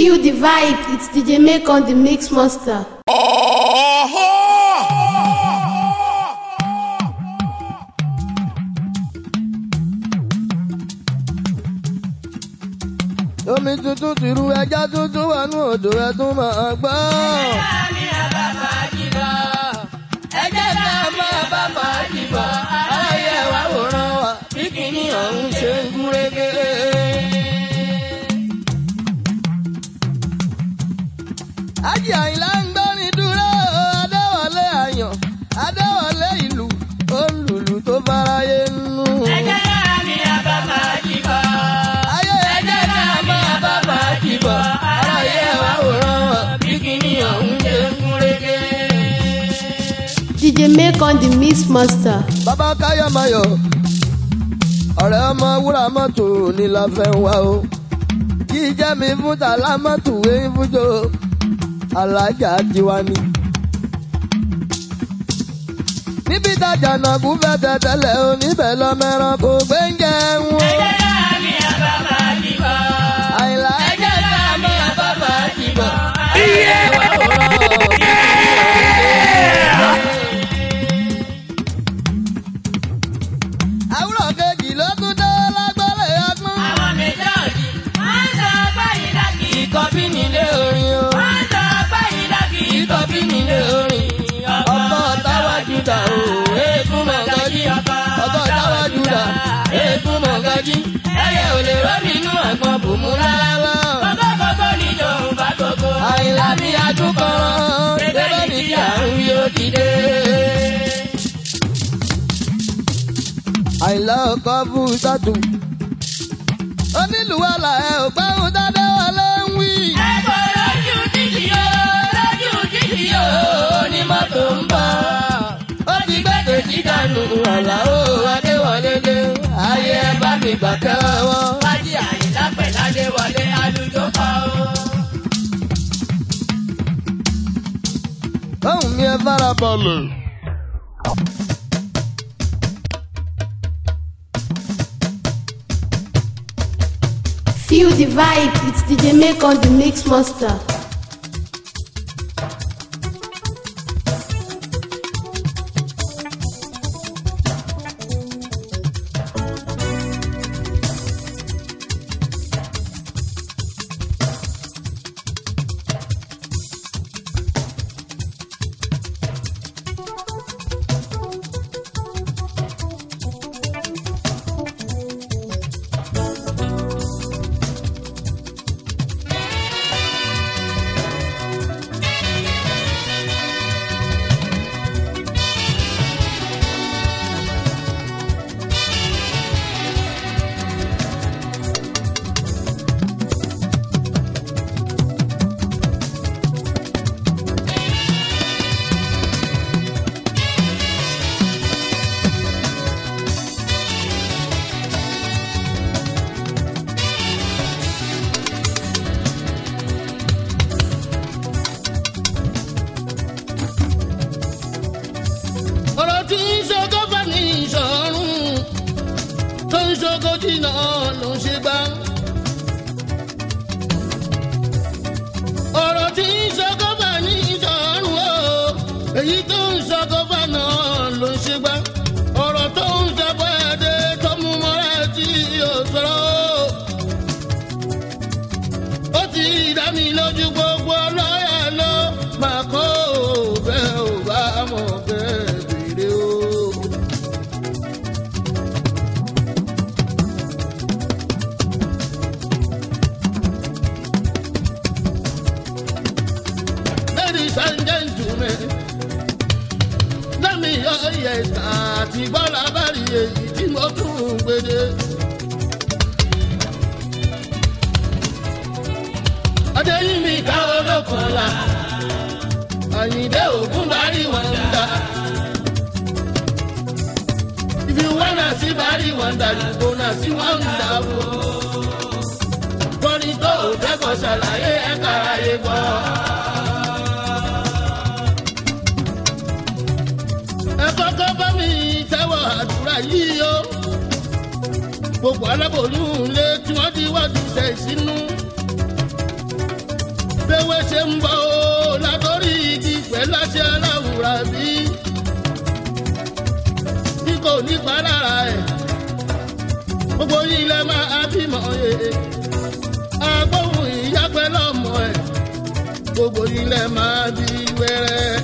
Feel the vibe, it's DJ Make on the Mix Master. omi tuntun ti ru ẹja tuntun wà ní odò ẹ tún máa gbọ́. ẹ jẹ́ ká máa bá fàájì bọ̀ ayé wa wòran wa bí kìíní ọ̀hún ṣe ń gúrégé. ájì àyìnlá ń gbọ́rin dúró adéwọlé àyàn adéwọlé ìlú olùlù tó fáráyé nù. ayé ẹ jẹ́ ká máa bá fàájì bọ̀ ayé wa wòran wa bí kìíní ọ̀hún ṣe ń gúrégé. DJ Make on the Mix Master. bàbá káyọ̀máyọ̀ ọ̀rẹ́ ọmọ wúrà mọ́tò ní la fẹ́ wá o kí jẹ́ mi fún tàlá mọ́tò wéyìn fújò alájà tiwa ni. níbi tájà náà kú fẹ́ tẹ̀tẹ̀lẹ̀ o níbẹ̀ lọ́mẹ́rán kò gbé ń jẹun o. àyìnlá ẹ̀jẹ̀ ká máa bá bàjì bọ̀. iye wà wòrán àwùrọ̀ kejì ló tún dé lágbọ́lẹ̀ ọgbọ́n. ìkọ́bí nílé orin o. ìkọ́bí nílé orin. ọkọ̀ táwájú dà o. eégún mọ̀gájí. ọkọ̀ táwájú dà. eégún mọ̀gájí. ẹyẹ ò lè rọ́ọ̀mì inú àgbọn bùnmú rárá. àyìnlá mi adúkọ̀rọ̀. débẹ̀ ní kí àrùn yóò dìde. àyìnlá ọkọ̀ fún sátú. onílùwàlà ẹ ò gbẹ́hùn dáadáa wọlé ń wí. onímọ́tò ń bọ̀. ó ti gbẹ́dẹ̀ sí dànù ọ̀la ó adéwọlé dé. ayé ẹ bá mi gbà kẹ́wọ́. ohun mi ẹ fara balẹ̀. Feel the vibe, it's DJ Make on the Mix Master. ọ̀rọ̀ tí ń ṣogo bá ní ìṣọ̀rùn tó ń ṣogo jìnnà ló ń ṣe gbá. ọ̀rọ̀ tí ń ṣogo bá ní ìṣọ̀rùn o èyí tó ń ṣogo bá náà ló ń ṣe gbá. ọ̀rọ̀ tó ń ṣàbọ̀ ẹ̀dẹ́ tó mú mọ́ra tí yóò sọ̀rọ̀ o. ó ti dá mi lójú gbogbo ọlọ́yà ló máa kó bẹ́ẹ̀ ò bá mọ̀ bẹ́ẹ̀ bèrè o. Ladies and gentlemen, lẹ́mi yọ ìyẹ̀sà àti bọ́lá bá rí èyí tí mo tún ń gbede. adéyìnbí ká olókun la àyìndé ògún bari wọ̀ndà. if you wanna see bari wọ̀ndà you gonna see wọ̀ndà o. kọ́ni tó o dẹ́kọ̀ ṣàlàyé ẹ̀ka ayé gbọ́. ẹ kọ́kọ́ bá mi tẹ́wọ̀ àdúrà yìí o. gbogbo aláboyún lé tí wọ́n ti wájú sẹ̀ sínú. léwé ṣe ń bọ̀ ó látọ̀rí igi pẹ̀lú àṣẹ aláwùrà bí tí kò ní pa lára ẹ̀ gbogbo yìí lẹ máa bímọ yẹ agbóhùn ìyá pẹ̀lú ọmọ ẹ̀ gbogbo yìí lẹ máa bí wẹ́rẹ́.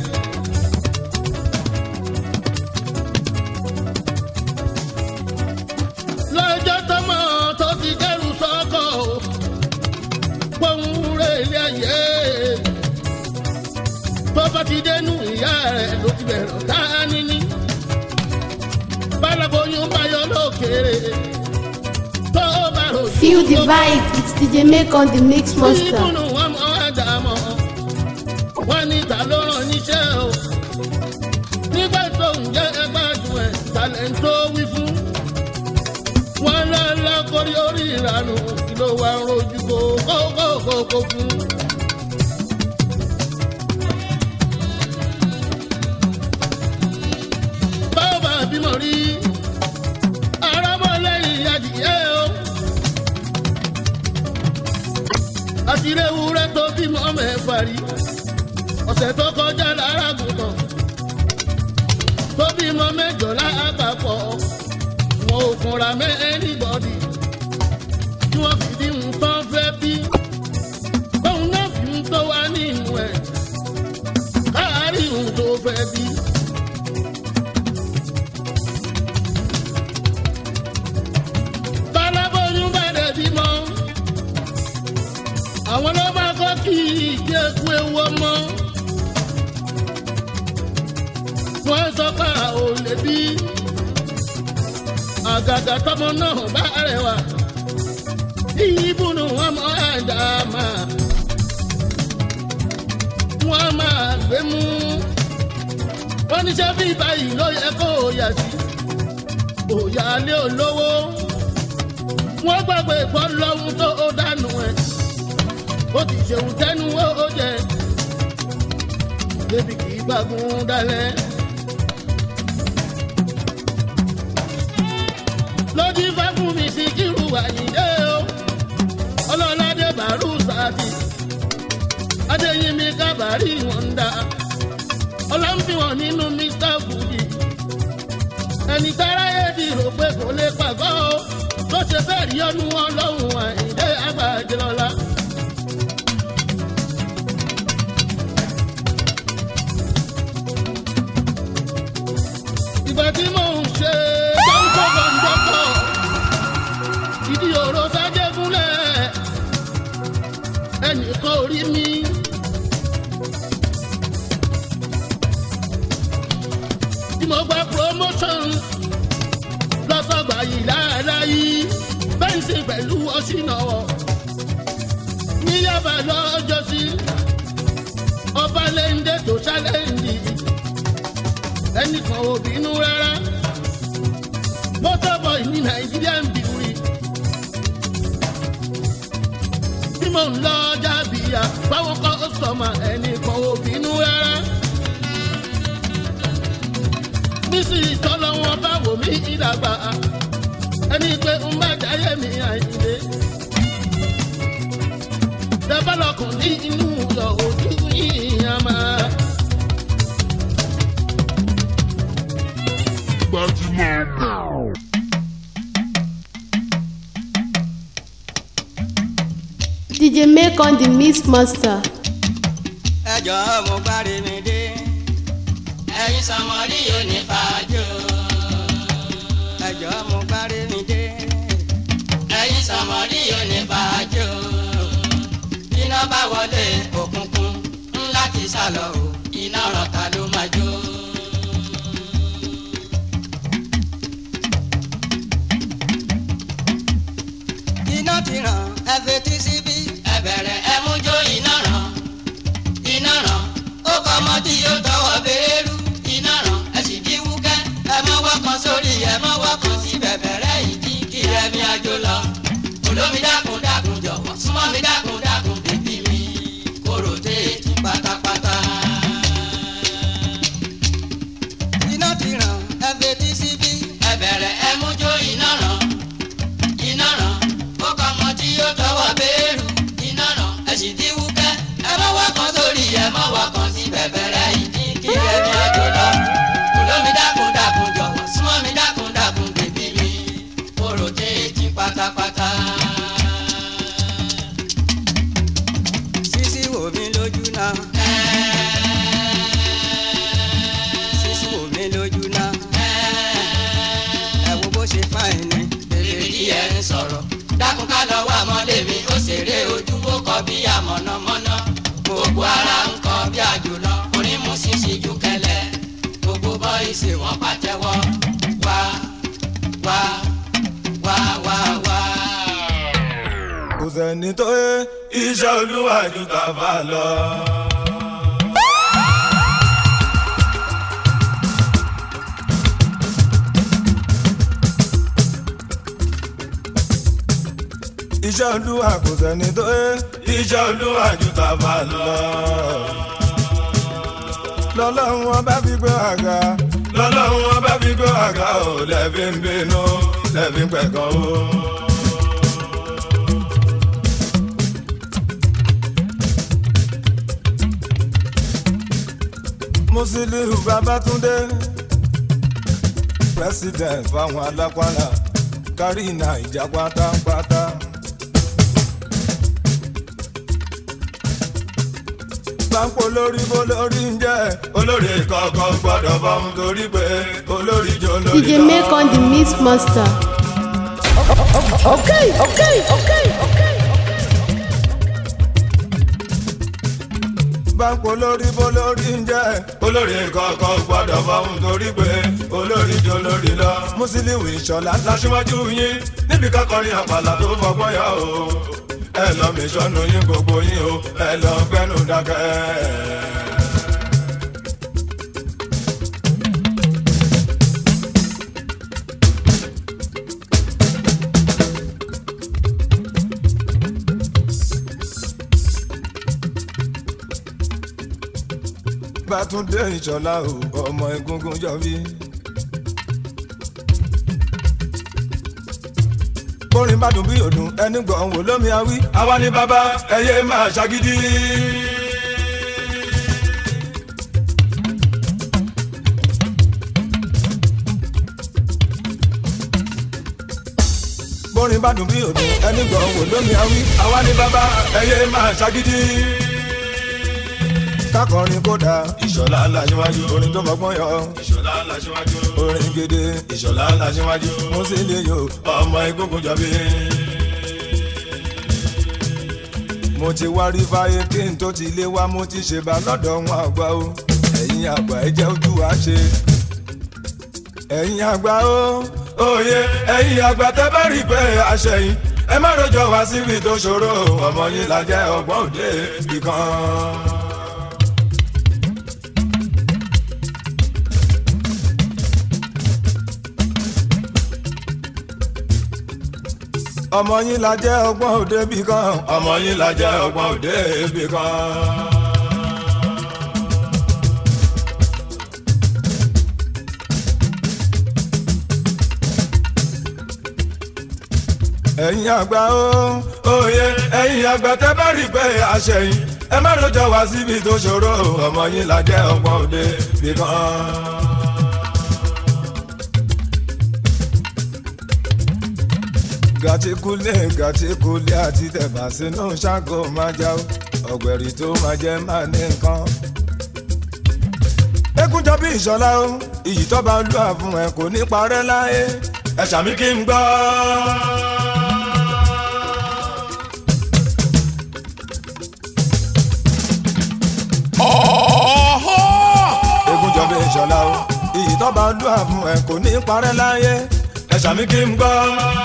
lọ́jọ́ tọmọ tó ti dẹ́rù sọ́kọ̀ o pọ́nrún rẹ̀ ilé ayé tó bá ti dénú ìyá rẹ̀ ló ti bẹ̀rẹ̀ ọ̀tá níní balaboyún bayọ̀ lókèrè tó bá rò Feel the vibe, it's DJ Make on the Mix Monster. ìbùnú wọn mọ àdàmọ wọn ní ta ló rán níṣẹ́ o nígbà tó ń jẹ ẹgbàdùn ẹ talent tó wí fún wọn lọlọ kórí orí ìranù kí ló wà ń rojú kó kó kó kó fún. báwo bá bímọ rí arámọlẹ́yìn adìyẹ o àtìrẹ ewúrẹ́ tó bímọ mẹ́fà rí ọ̀sẹ̀ tó kọjá lára gùntàn tó bímọ mẹ́jọ lápapọ̀ wọn ò kunra mẹ́ anybody tí wọ́n fi bí nǹkan fẹ́ bí bóun náà fi ń tó wá nínú ẹ̀ káàárín ohun tó fẹ́ bí. bálábóyún bá dẹ̀ bímọ àwọn ló bá kọ́ kí ìjẹ́ kú ewu ọmọ. wọ́n sọ pé a ò lè bí àgàgà tọmọ náà bá rẹwà. ìyíbùnú wọn mọ ẹ̀dá máa wọ́n máa gbé mú. wọ́n ní sẹ́ bí báyìí ló yẹ kó o yà sí. òyà lé olówó. wọ́n gbàgbé gbọ́ lọ́hún tó o dànù ẹ̀ ó ti ṣeun tẹnu ó jẹ débi kì í gbàgùn dalẹ̀. lójú ifá fún mi sí kírù àyíndé o ọlọ́ládé bàrú sáàtì adéyínmi kábàárì wọn dá ọlọ́nfìwọ̀n nínú mr fuji ẹni táráyé ti rò pé kò lè pàgọ́ o tó ṣe bẹ́ẹ̀ rí ọdún ọlọ́run àyíndé àgbàjẹ́lọ́lá. ìgbà tí mò ń ṣe jọ́ńkọ́ gbọ̀ngbọ̀kọ̀ ìdí òró sájẹ́gúnlẹ̀ ẹnìkan ò rí mi. tí mo gba promotion lọ́sọ̀gbà yìí láàláyé bẹ́ǹsì pẹ̀lú ọ̀ṣìnàwọ̀ ní yàbá lọ́jọ́sí ọba lẹ́ńdẹ́ tó ṣálẹ́ǹdì ẹnìkan ò bínú rárá motorboy ní nàìjíríà ń bìrì tí mò ń lọ jábìyà báwọn kọ́ sọ̀mà ẹnìkan ò bínú rárá bísí ìtọ́lọ́ wọn bá wò mí ìdàgbà ẹni pé ń bá jáyé mi àyìnlé tẹ́bálọ̀kùn ní inú yọ ojú yìí á máa. DJ Make on the Mix Monster. ẹjọ́ mo gbárí mi dé ẹ̀yin sọmọrí yóò ní fàájò. ẹjọ́ mo gbárí mi dé ẹ̀yin sọmọrí yóò ní fàájò. iná bá wọlé òkùnkùn ńlá ti sálọ o iná rọ̀ta ló máa jó. iná ti ràn ẹ fetí síbí. ẹ bẹ̀rẹ̀ ẹ mú jó iná ràn iná ràn ó kọ́ ọmọ tí yóò tọwọ́ béèrú iná ràn ẹ sì kí wúkẹ́ ẹ mọ́ wọ́kàn sórí ẹ mọ́ wọ́kàn sí bẹ̀bẹ̀rẹ̀ ìdí kí ẹ mi àjò lọ. olómi dákun dákun jọ̀wọ́ súnmọ́ mi dákun dákun bèbí mi kóró téètì pátápátá. iná ti ràn ẹ fetí síbí. ẹ bẹ̀rẹ̀ ẹ mú jó iná ràn iná ràn ó kọ́ ọmọ tí yóò tọwọ́ béèrú iná ràn ẹ sì kí wúkẹ́ ẹ mọ́ rotéètì pátápátá. sísí wò mí lójú náà. sísí wò mí lójú náà. ẹ wo bó ṣe fáìn ní. bèbè díẹ̀ ń sọ̀rọ̀. dákun ká lọ wá ọmọdé mi ó ṣeré ojú ó kọ bí àmọ̀nàmọ́ná. gbogbo ara ń kọ bí àjùlọ. onímù sísí ju kẹlẹ. gbogbo bọ́ìsì wọn pàtẹ́wọ́. wá wá wá wá wá. kò sẹ́ni tó yé iṣẹ́ olúwa ju tàfà lọ. iṣẹ́ olúwa kò sẹ́ni tó yé iṣẹ́ olúwa ju tàfà lọ. lọ́lọ́run wọn bá fi gbé àga lọ́lọ́run wọn bá fi gbé àga ò lẹ́ẹ̀fi ń bínú lẹ́ẹ̀fi ń pẹ̀gàn o. musiliu babatunde president fáwọn alápàlà kárí naija pátápátá. pápó lórí bó lórí ń jẹ́ olórí kọ̀ọ̀kan gbọ́dọ̀ bọ́m torí pé olórí jọ lórí DJ make on the mix master. Okay, okay, okay, okay. pápó lórí bó lórí ń jẹ́ olórí kọ̀ọ̀kan gbọ́dọ̀ bọ́m torí pé olórí jọ lórí lọ. musiliu ìṣọ̀lá láṣíwájú yín níbi kákọrin àpàlà tó fọgbọ́n yà o ẹ lọ mi sọnù yín gbogbo yín o ẹ lọ gbẹnu dákẹ́. bàtúndé ìṣọ̀lá o ọmọ egungun jọbí. bórin bá dùn bí òdùn ẹni gbọ̀n wò lómi awí. àwa ni bàbá ẹyẹ máa ṣàgídí. bórin bá dùn bí òdùn ẹni gbọ̀n wò lómi awí. àwa ni bàbá ẹyẹ máa ṣàgídí. kákọrin kódà ìṣọ̀lá làṣíwájú orin tó mọ̀gbọ́n yọ. ìṣọ̀lá làṣíwájú orin gidi ìṣọ̀lá làṣíwájú mo sì lè yọ ọmọ egungun jọbí. mo ti wá rí fáyé kí n tó ti lé wá mo ti ṣe bá lọ́dọ̀ wọn àgbà o ẹ̀yin àgbà ẹ jẹ́ ojú wa ṣe. ẹ̀yin àgbà o òye ẹ̀yin àgbà tẹ́ bá rí pé àṣẹyìn ẹ má rojọ́ wá síbi tó ṣòro ọmọ yín la jẹ́ ọgbọ́n òde ìkan. ọmọ yín la jẹ́ ọgbọ́n òde bì kan ọmọ yín la jẹ́ ọgbọ́n òde bì kan. ẹ̀yin àgbà ó òye ẹ̀yin àgbà tẹ́ bá rí pé àṣẹyìn ẹ má lọ́jọ́ wá síbi tó ṣòro ọmọ yín la jẹ́ ọgbọ́n òde bì kan. gàtíkúlé gàtíkúlé àti tẹ̀bà sínú ṣáàgó máa já o ọ̀gbẹ̀rì tó máa jẹ́ máa ní nǹkan. ekunjọ bí ìṣọlá o iyì tó bá ń lù àfún ẹ kò ní parẹ́ láyé ẹ ṣàmì kí n gbọ́. ekunjọ bí ìṣọlá o iyì tó bá ń lù àfún ẹ kò ní parẹ́ láyé ẹ ṣàmì kí n gbọ́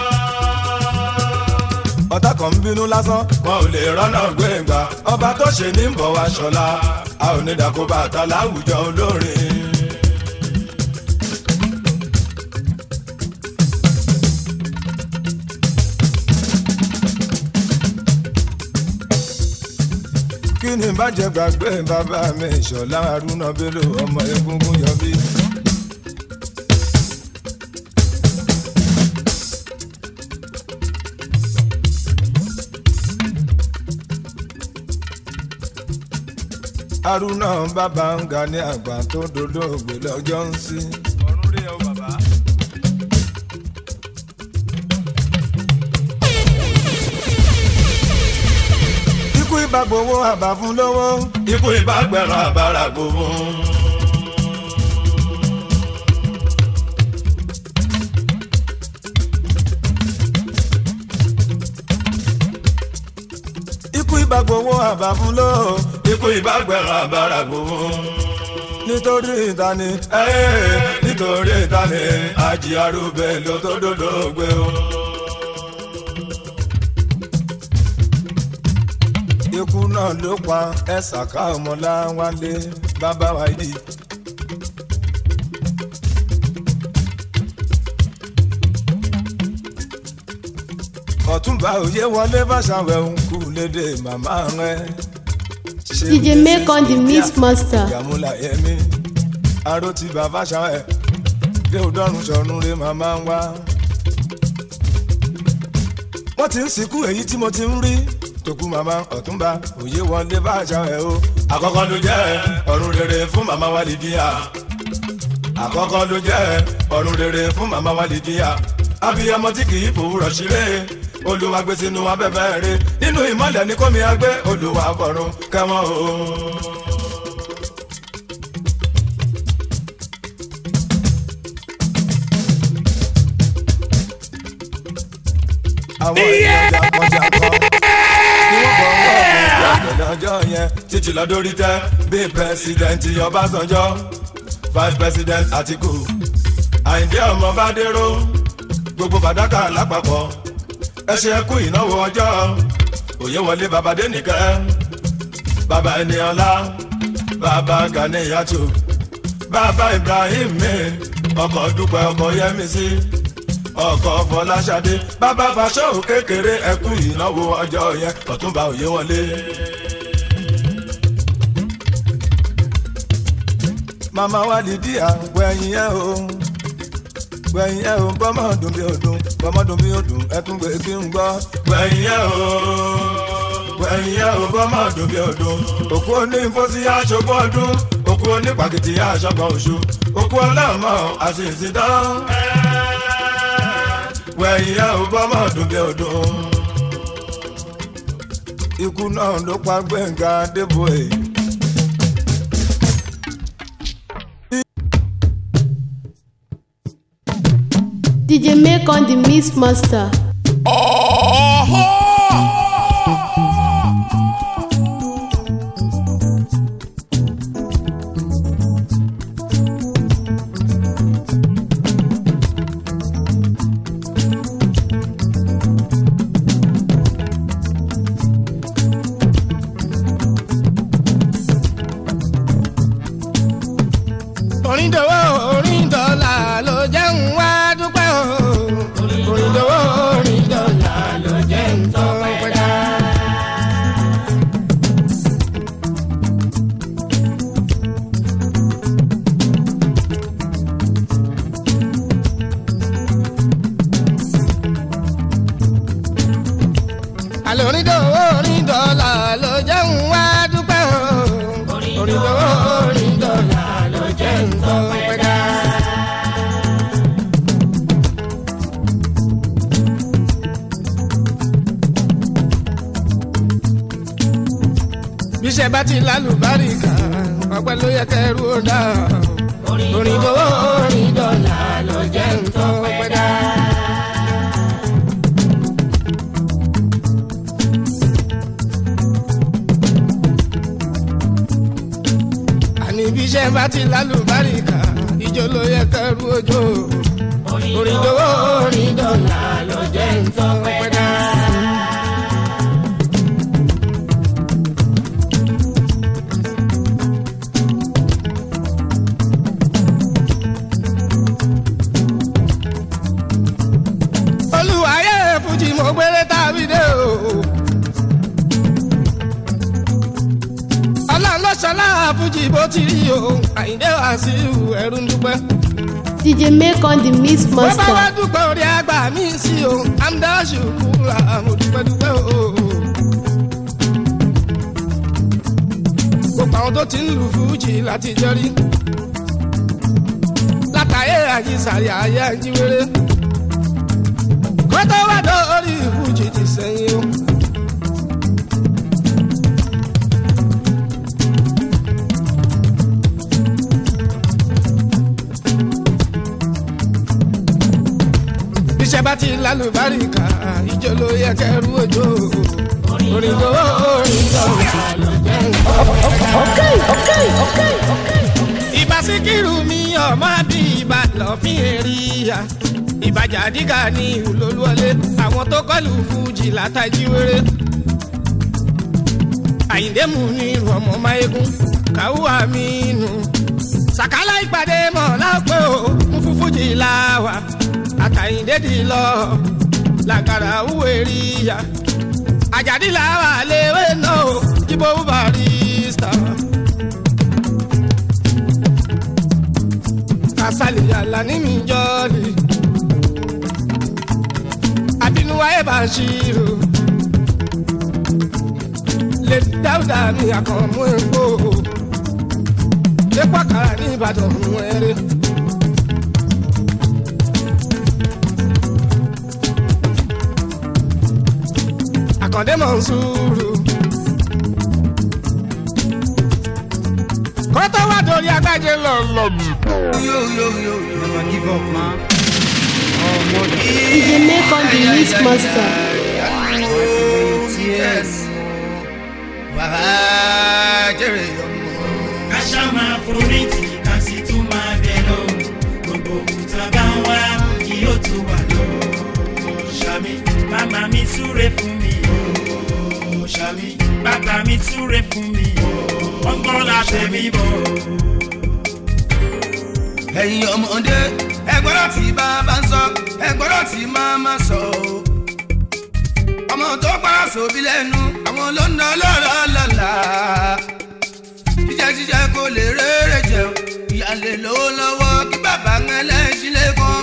ọ̀tá kan ń bínú lásán wọn ò lè rọ́nà gbẹ̀ngbà ọba tó ṣe ní bọ̀ wá ṣọlá a ò ní dàkó bàtà láwùjọ olórin. kí ni bàjẹ́ gbàgbé bàbá mi ṣọlá arúnà bello ọmọ egungun yọbí. haruna bàbá ń ga ní àgbà tó dolóògbé lọ́jọ́ ń sí. ọ̀run rí ẹ o bàbá. ibà gbowó àbá fún lówó ikú ibà gbẹ̀rún àbára gbowó. ikú ibà gbowó àbá fún lówó ikú ibà gbẹ̀rún àbára gbowó. nítorí ìtani ẹ́ẹ́ nítorí ìtani àjí arúgbó ló tó dòdò gbé o. ikú náà ló pa ẹ̀sàká ọmọláwálé bàbá wa yìí. ọ̀túnba òye wọlé fàṣàwẹ̀ ń kú lédè màmá rẹ̀. DJ make on the mix master. ìyàmúlà yẹmi aró ti bàbá ṣàwẹ̀ dé òdọ́rùn sọ̀rùn rẹ̀ màmá ń wá. wọ́n ti ń sìnkú èyí tí mo ti ń rí tòkú màmá ọ̀túnba òye wọlé fàṣàwẹ̀ o. àkọ́kọ́ ló jẹ́ ọ̀run rere fún màmá wa Lídíà. àkọ́kọ́ ló jẹ́ ọ̀run rere fún màmá wa Lídíà. abiyamọ tí kì í fòwúrọ̀ ṣeré olùwà gbé sínú abẹ́fẹ́ rẹ̀ nínú ìmọ̀lẹ̀ ní kómi agbé olùwà fọ̀run kẹ́wọ́n o. àwọn èèyàn jàǹkànjàǹkàn ni wọ́n bọ̀ wọ́n ọ̀gbìn lọ́jọ́ yẹn títí lọ́dọ́rí tẹ́ bí pẹ́sidẹ̀ntì Ọbásanjọ́ vice president Àtìkù Àyìndé ọmọ Bádéró gbogbo fàdákà lápapọ̀ ẹ ṣe kú ìnáwó ọjọ́ òye wọlé baba dénìkẹ́ baba ẹniọlá baba Ganiyatu baba Ibrahim mi ọkọ̀ dúpẹ́ ọkọ̀ yẹmísí ọkọ̀ fọláṣadé baba fàṣọ kékeré ẹ kú ìnáwó ọjọ́ yẹn ọ̀túnba òye wọlé. màmá wa Lídíà gbẹ̀yìn ẹ̀ o gbẹ̀yìn ẹ̀ o bọ́mọ̀ dùn bí odùn bọ́mọ̀ dùn bí odùn ẹ tún gbé kí n gbọ́. gbẹ̀yìn ẹ̀ o gbẹ̀yìn ẹ̀ o bọ́mọ̀ dùn bí odùn òkú oní ìfọ́sí aṣọ́gbọ́n ọdún òkú oní pàkìtì aṣọ́gbọ́n oṣù òkú ọlọ́mọ àṣìṣì dán. gbẹ̀yìn ẹ̀ o bọ́mọ̀ dùn bí odùn. ikú náà ló pa Gbẹ̀ngà Adébóyè. DJ make on the mix master. orin dòwó orin dọ́là ló jẹ́ ń wá dúpẹ́ o. orin dòwó orin dọ́là ló jẹ́ ń tọ́ pẹ́dá. àlọ́ orin dòwó orin dọ́là ló jẹ́ ń wá dúpẹ́ o. orin dòwó orin dọ́là ló jẹ́ ń tọ́ pẹ́dá. bíṣẹ́ bá ti lálùbáríkà ọpẹ́ ló yẹ kẹrù ó dá. orin dòwó orin dọ́là ló jẹ́ ń tọ́ pẹ́dá. àní bí iṣẹ́ bá ti lálùbáríkà ìjọ ló yẹ kẹrù ojú orin dòwó orin dọ́là ló jẹ́ ń tọ́ pẹ́dá. olùwàyẹ fújì mo gbére tàbí dé o. ọlọ́run ló ṣọlá fújì bó ti rí o àyíndé wá sí ẹrú ń dúpẹ́. DJ make on the mix bó bá wá master. dúpẹ́ orí àgbà mi sí o amdáṣu kúra mo dúpẹ́ dúpẹ́ o. gbogbo àwọn tó ti ń lu fújì láti jẹ́rí látàyè àjísàrí ayé àjíwèrè kótó wà dórí fújì ti sẹ́yìn o. lálùbáríkà ìjọ ló yẹ kẹrù òjò orin tó orin tó ló jẹ́ nǹkan. ìbá síkírù mi ọmọ bí ìbá lọ́fín èrìyà ìbàjà dígà ní olólùwọlé àwọn tó kọlù fújì látàjí wéré àyíndé mú ní irú ọmọ máyégún kàwú àmínú sàkálà ìpàdé mọ̀ lápẹ́ o mú fún fújì láwà àtàyíndé dì lọ làgàrà wúwo èrìyà àjàdí làwà léwé náà o jíbó barista. kasali yàrá ní mi jọ́ọ̀lì àbínúwá ẹ̀ bá ṣírò lè dáúdà mi àkànmú epo epo àkàrà ní ìbàdàn mú ẹrẹ. àkàndé mọ̀ ń sùúrù. kọ́tọ́ wà dórí agbájé lọ́lọ́mù. Never give up, man. Oh, mother. DJ make on the mix master. Yes. Wàá jèrè ọmọ. káṣá máa forí tì ká sì tún máa bẹ̀ lọ gbogbo òkúta bá ń wá kí ó tún wà lọ ṣàmì màmá mi súre fún mi o ṣàmì bàbá mi súre fún mi o wọ́n gbọ́ láṣẹ mi bọ̀. ẹ̀yin ọmọdé ẹgbọ́dọ̀ tí bàbá ń sọ ẹgbọ́dọ̀ tí màmá sọ o. ọmọ tó para sóbi lẹ́nu àwọn ló ń ná lọ́rọ̀ lọ́la. jíjẹ jíjẹ kò lè rere jẹun ìyá lè lówó lọ́wọ́ kí bàbá ń ẹlẹ́sìn lẹ́kọ̀ọ́.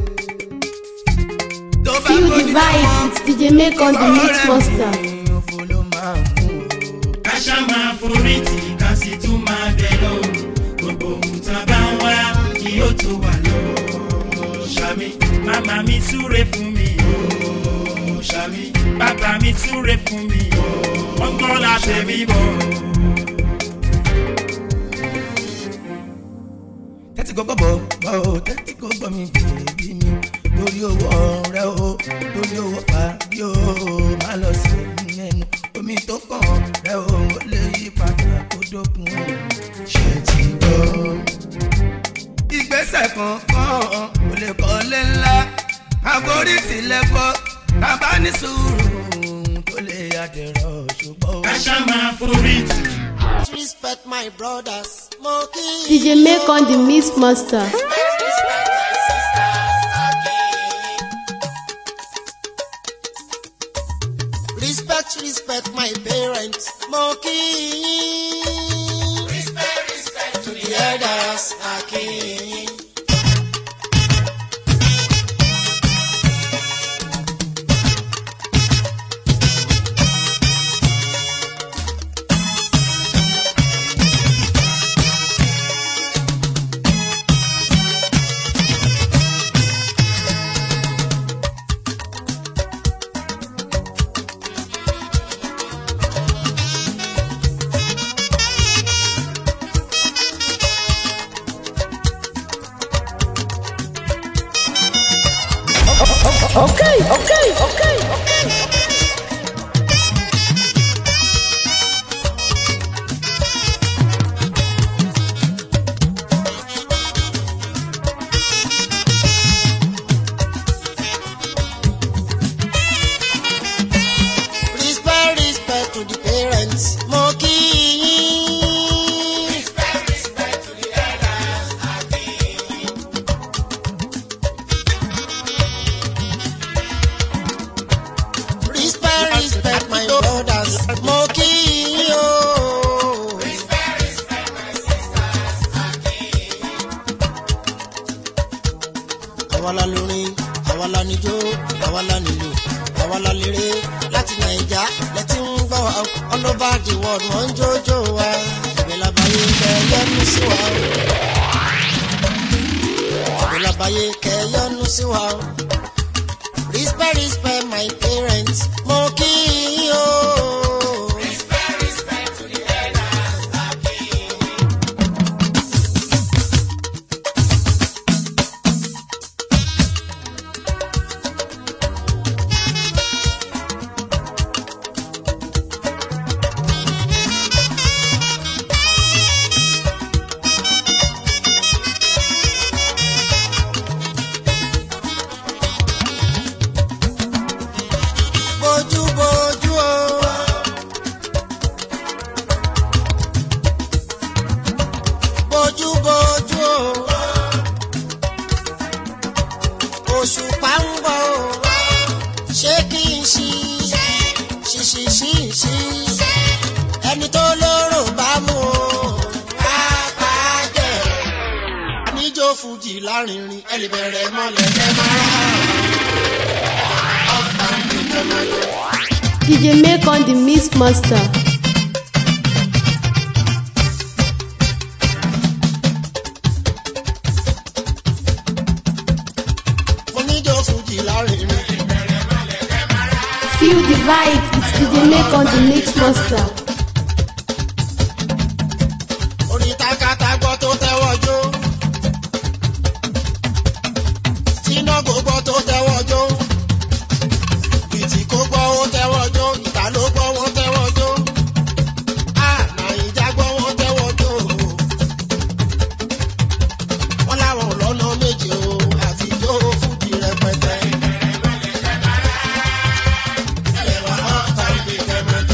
tó bá Feel the gbójú vibe, it's DJ make on the mix master. òfò ló máa mú o. káṣá máa forí tì ká sì tún máa bẹ̀ lọ gbogbo òkúta bá ń wá kí ó tún wà lọ ṣàmì màmá mi súre fún mi o ṣàmì bàbá mi súre fún mi o wọ́n gbọ́ láṣẹ mi bọ̀. tẹ́tí kò gbọ́ bọ̀ o tẹ́tí kò gbọ́ mi bèbí mi lórí owó rẹ o lórí owó parí o má lọ sí ẹnu omi tó kàn rẹ o ó lè yí padà kó dókun ṣe ti gbọ́. ìgbésẹ̀ kankan ò lè kọ́lé ńlá àforí sílẹ̀ kọ́ bàbá ní sùúrù tó lè yàdẹ̀rọ̀ ṣùgbọ́n. káṣá máa forí tì. Respect my brothers, Moki. DJ make on the mix master. Respect, respect my parents, Moki. Respect, respect to the elders, Aki. Respect, respect to the parents, Moki. Respect, respect to the elders, Aki. Respect, respect my brothers, Moki. Oh. Respect, respect my sisters, Aki. àwa la lórin àwa la níjó àwa la nílò àwa la léré láti nàìjà lẹ́tí ń gbọ́ wa all over the world wọ́n ń jójó wa ìbẹ̀ labayé kẹyọ́nú sí wa o. ìbẹ̀ labayé kẹyọ́nú sí wa o. respect respect my parents mo kí yín o. respect respect to the elders àbí. ṣí ṣíṣí ṣíṣí ẹni tó lóró bá mú o pápá jẹ níjó fújì lárinrin ẹ lè bẹ̀rẹ̀ mọ́lẹ̀ ẹ máa rà ọ̀pá nìkan máa yọ. DJ make on the mix master. mo níjó fújì lárinrin. Feel the vibe, it's DJ make on the mix master. orin takata gbọ́ tó tẹ́wọ́ jó. tíná kò gbọ́ tó tẹ́wọ́ jó. bìtì kò gbọ́ ó tẹ́wọ́ jó. ìta ló gbọ́ wọ́n tẹ́wọ́ jó. àmà ìjà gbọ́ wọ́n tẹ́wọ́ jó. wọ́n láwọn lọ́nà méje o àti jó fújì rẹpẹtẹ. ẹ̀wà ọ̀tá ìgbé kẹ́mẹ́jọ.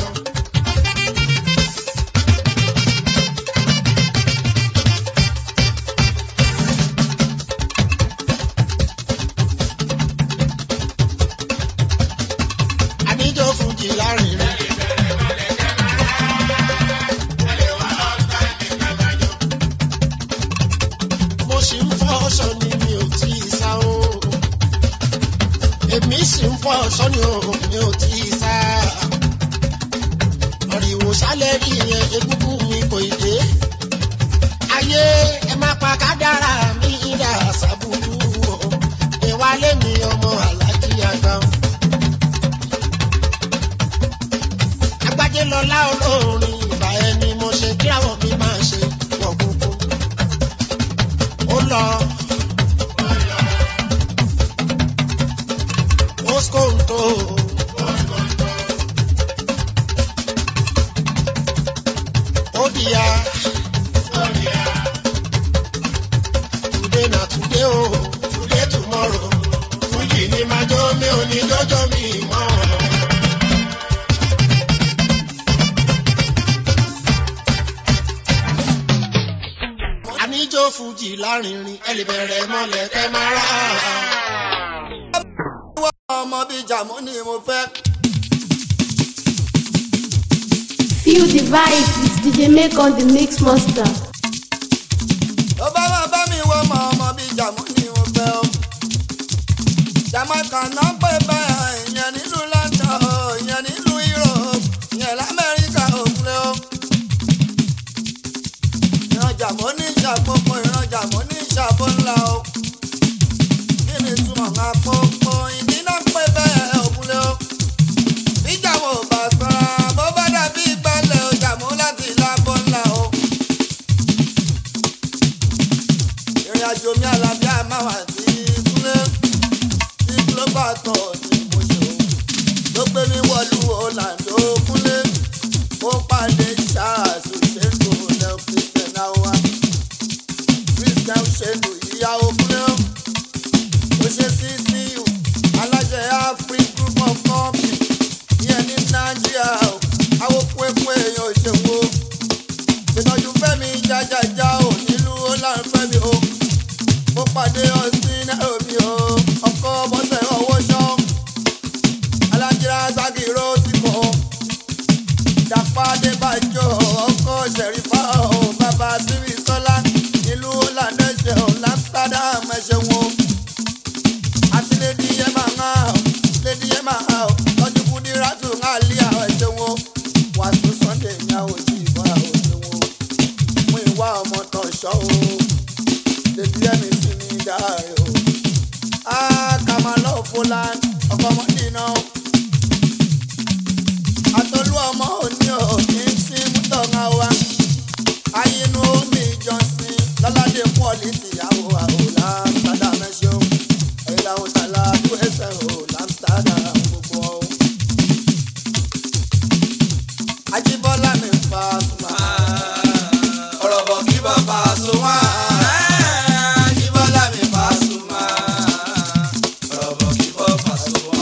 àníjó fújì lárinrin. mo sì ń fọ́ ọ̀ṣọ́ ni mi ò tí ì sá o. èmi sì ń fọ́ ọ̀ṣọ́ ni o mi ò tí ì sá. ọ̀rìwò sálẹ̀ rí yẹn egúngún mi kò ì dé. ayé ẹ má pa kádàrá mi dà sábúrú o. ìwálé mi ọmọ alájí àgbà o. agbájé lọlá olórin ìgbà ẹni mo ṣe kí àwọn mi máa ṣe wọ gbogbo ó lọ moskonto ó dìyà today na today o today tomorrow fújì ni máa jó mi ò ní jọjọ mi mọ́. àníjó fújì lárinrin ẹ lè bẹ̀rẹ̀ mọ́lẹ̀ kẹ́ máa rà á. ọmọ bíi jàmú ni mo fẹ́. Feel the vibe, it's DJ make on the mix master. ó bá máa bá mi wọ́ ọmọ ọmọ bíi jàmú ni mo fẹ́ o. jamaica náà pè bẹ́ẹ̀ ìyẹn nílùú london o ìyẹn nílùú europe ìyẹn lamẹ́ríkà òkúlẹ̀ o. ìran jàmú ní ìṣàkóso ìran jàmú ní ìṣàbọ̀ ńlá o. kí ni túmọ̀ máa pópó ìdí náà pè bẹ́ẹ̀ òkúlẹ̀ o. bíjàmù ò bá sọ́ra bó bá dàbí ìgbàlẹ̀ o jàmú láti lábọ̀ ńlá o. ìrìn àjò mi àlàáfíà máa wà sí kúlé tí global tour ni mo ṣe o ló gbé mi wọlú orlando kúlé ó pàdé charles ṣètò lẹ́ọ̀ christian awa christian ṣètò ìyàwó kúlé o ó ṣe sí ccu alájẹ afrik group of company ìyẹn ní nàìjíríà o àwọn kúẹ́kúẹ́ èèyàn òṣèwò ìtọ́jú fẹ́mi jájájá ò nílùú ó láǹ fẹ́mi o mo pàdé ọ̀sìn nairobi o ọkọ bọ́sẹ̀ owó ṣọ́ alájírá ságìrò síkò dàpàdé bàjọ́ ọkọ ṣẹ̀rífà o bàbá síbi sọ́lá nílùú lànàṣẹ́ o amsterdam ẹ̀ṣẹ̀ wọn àti lady yema ńlá o lady yema ńlá o lọ́jú kúndírátù ńlá lé àwọn ẹ̀ṣẹ̀ wọn wàásù sunday ní àwọn òjì ìbọn àwọn ẹ̀ṣẹ̀ wọn mú ìwà ọmọ tán ṣọ́ o lèbi ẹ̀mí sí mi dáre o. a kà máa lọ fúlàn ọkọ ọmọdé náà. àtọ́lú ọmọ òní ò kí n sí mútọ̀ ńlá wa. ayinú omi ìjọsìn lọ́ládé pọ́ọ̀lì tìyàwó àwòlá sádà mẹ́ṣọ́. ẹ̀yìn làwọn tàlà tó ẹsẹ̀ o lámsítádà gbogbo o. ajíbọ́lá mi fa sùnmà. ọ̀rọ̀ bọ̀ kí bàbá sùn wá. ajíbọ́lá mi fa sùnmà. ọ̀rọ̀ bọ̀ kí bàbá sùn wá.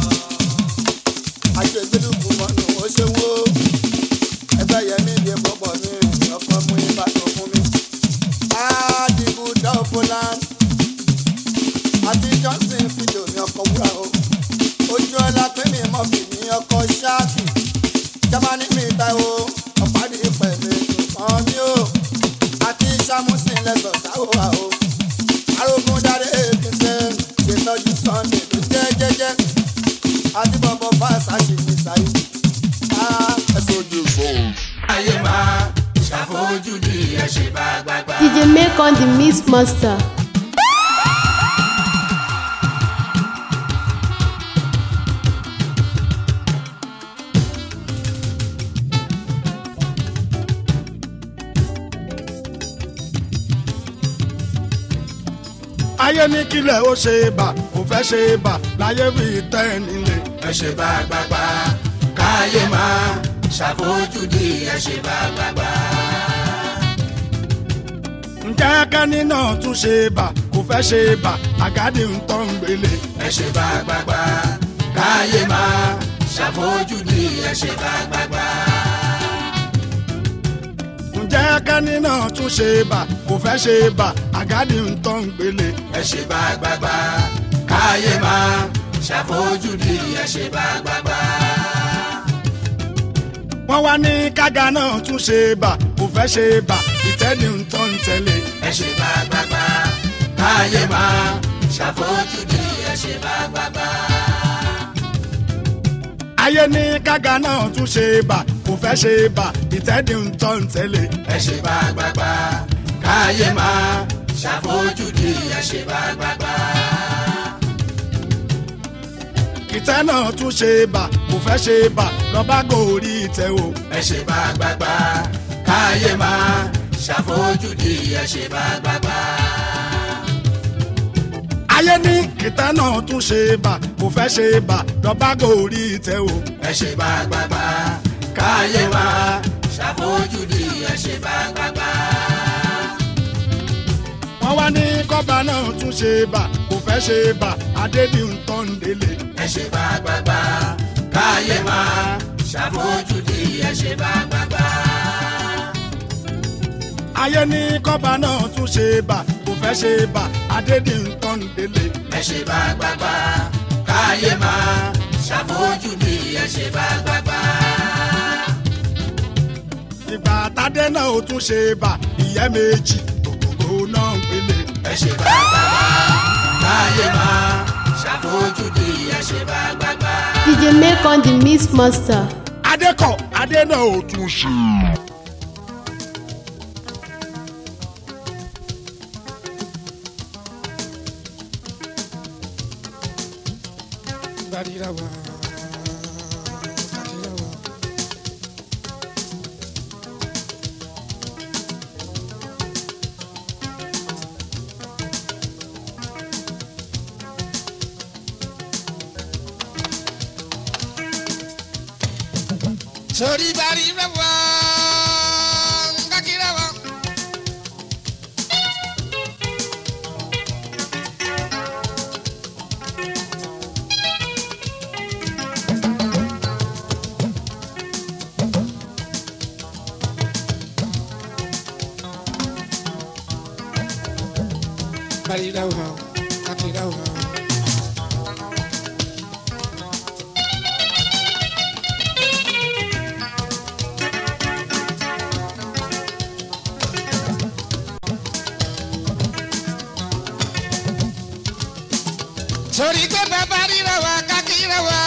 àṣegbédùkú mọ́nù ó ṣe wó. ẹgbẹ́ yẹmí lè pọ̀pọ̀ mi ọkọ̀ mú ibà tó fún mi. adigun dọ́fọ́lán àti johnson fídíò mi ọkọ̀ wúrà o. ojú ọlá pé mi mọ́ àti bọ̀bọ̀ fásitì ní sáyé. ẹ̀sùn ojú fún. ayé máa ṣàfojúdi ẹ ṣe bá gbàgbà. DJ make on the mix master. ayé ní kílẹ̀ ó ṣe bà kò fẹ́ ṣe bà láyé fi tẹ́ ẹ nílé. ẹ ṣe bá gbàgbà káyé máa ṣàfojúdi ẹ ṣe bá gbàgbà. ǹjẹ́ kẹ́ni náà tún ṣe bà kò fẹ́ ṣe bà àgádì ń tọ́ ń gbélé. ẹ ṣe bá gbàgbà káyé máa ṣàfojúdi ẹ ṣe bá gbàgbà. ǹjẹ́ kẹ́ni náà tún ṣe bà kò fẹ́ ṣe bà àgádì ń tọ́ ń gbélé. ẹ ṣe bá gbàgbà káyé máa ṣàfojúdi ẹ ṣe bá gbàgbà. wọ́n wá ní kága náà tún ṣe bà kò fẹ́ ṣe bà ìtẹ́ni ń tọ́ ń tẹ́lẹ̀. ẹ ṣe bá gbàgbà káyé máa ṣàfojúdi ẹ ṣe bá gbàgbà. ayé ní kága náà tún ṣe bà kò fẹ́ ṣe bà ìtẹ́ni ń tọ́ ń tẹ́lẹ̀. ẹ ṣe bá gbàgbà káyé máa ṣàfojúdi ẹ ṣe bá gbàgbà. ìtẹ́ náà tún ṣe bà kò fẹ́ ṣe bà lọ́ba gòrí ìtẹ́ o. ẹ ṣe bá gbàgbà káyé máa ṣàfojúdi ẹ ṣe bá gbàgbà. ayé ní ìtẹ́ náà tún ṣe bà kò fẹ́ ṣe bà lọ́ba gòrí ìtẹ́ o. ẹ ṣe bá gbàgbà káyé máa ṣàfojúdi ẹ ṣe bá gbàgbà. wọ́n wá ní kọ́ba náà tún ṣe bà kò fẹ́ ṣe bà adédì ń tọ́ ń délé. ẹ ṣe bá gbàgbà káyé máa ṣàfojúdi ẹ ṣe bá gbàgbà. ayé ní kọ́ba náà tún ṣe bà kò fẹ́ ṣe bà adédì ń tọ́ ń délé. ẹ ṣe bá gbàgbà káyé máa ṣàfojúdi ẹ ṣe bá gbàgbà. ìgbà tádé náà ó tún ṣe bà ìyẹ́ méjì ògògò náà ń gbélé. ẹ ṣe bá gbàgbà káyé máa ṣàfojúdi ẹ ṣe bá gbàgbà. DJ make on the mix master. adékọ̀ adé náà ó tún ṣe. sori bari rẹwà kakí rẹwà. bari rẹwà kakí rẹwà. sori pé bàbá ríra wa kákí rẹ wá.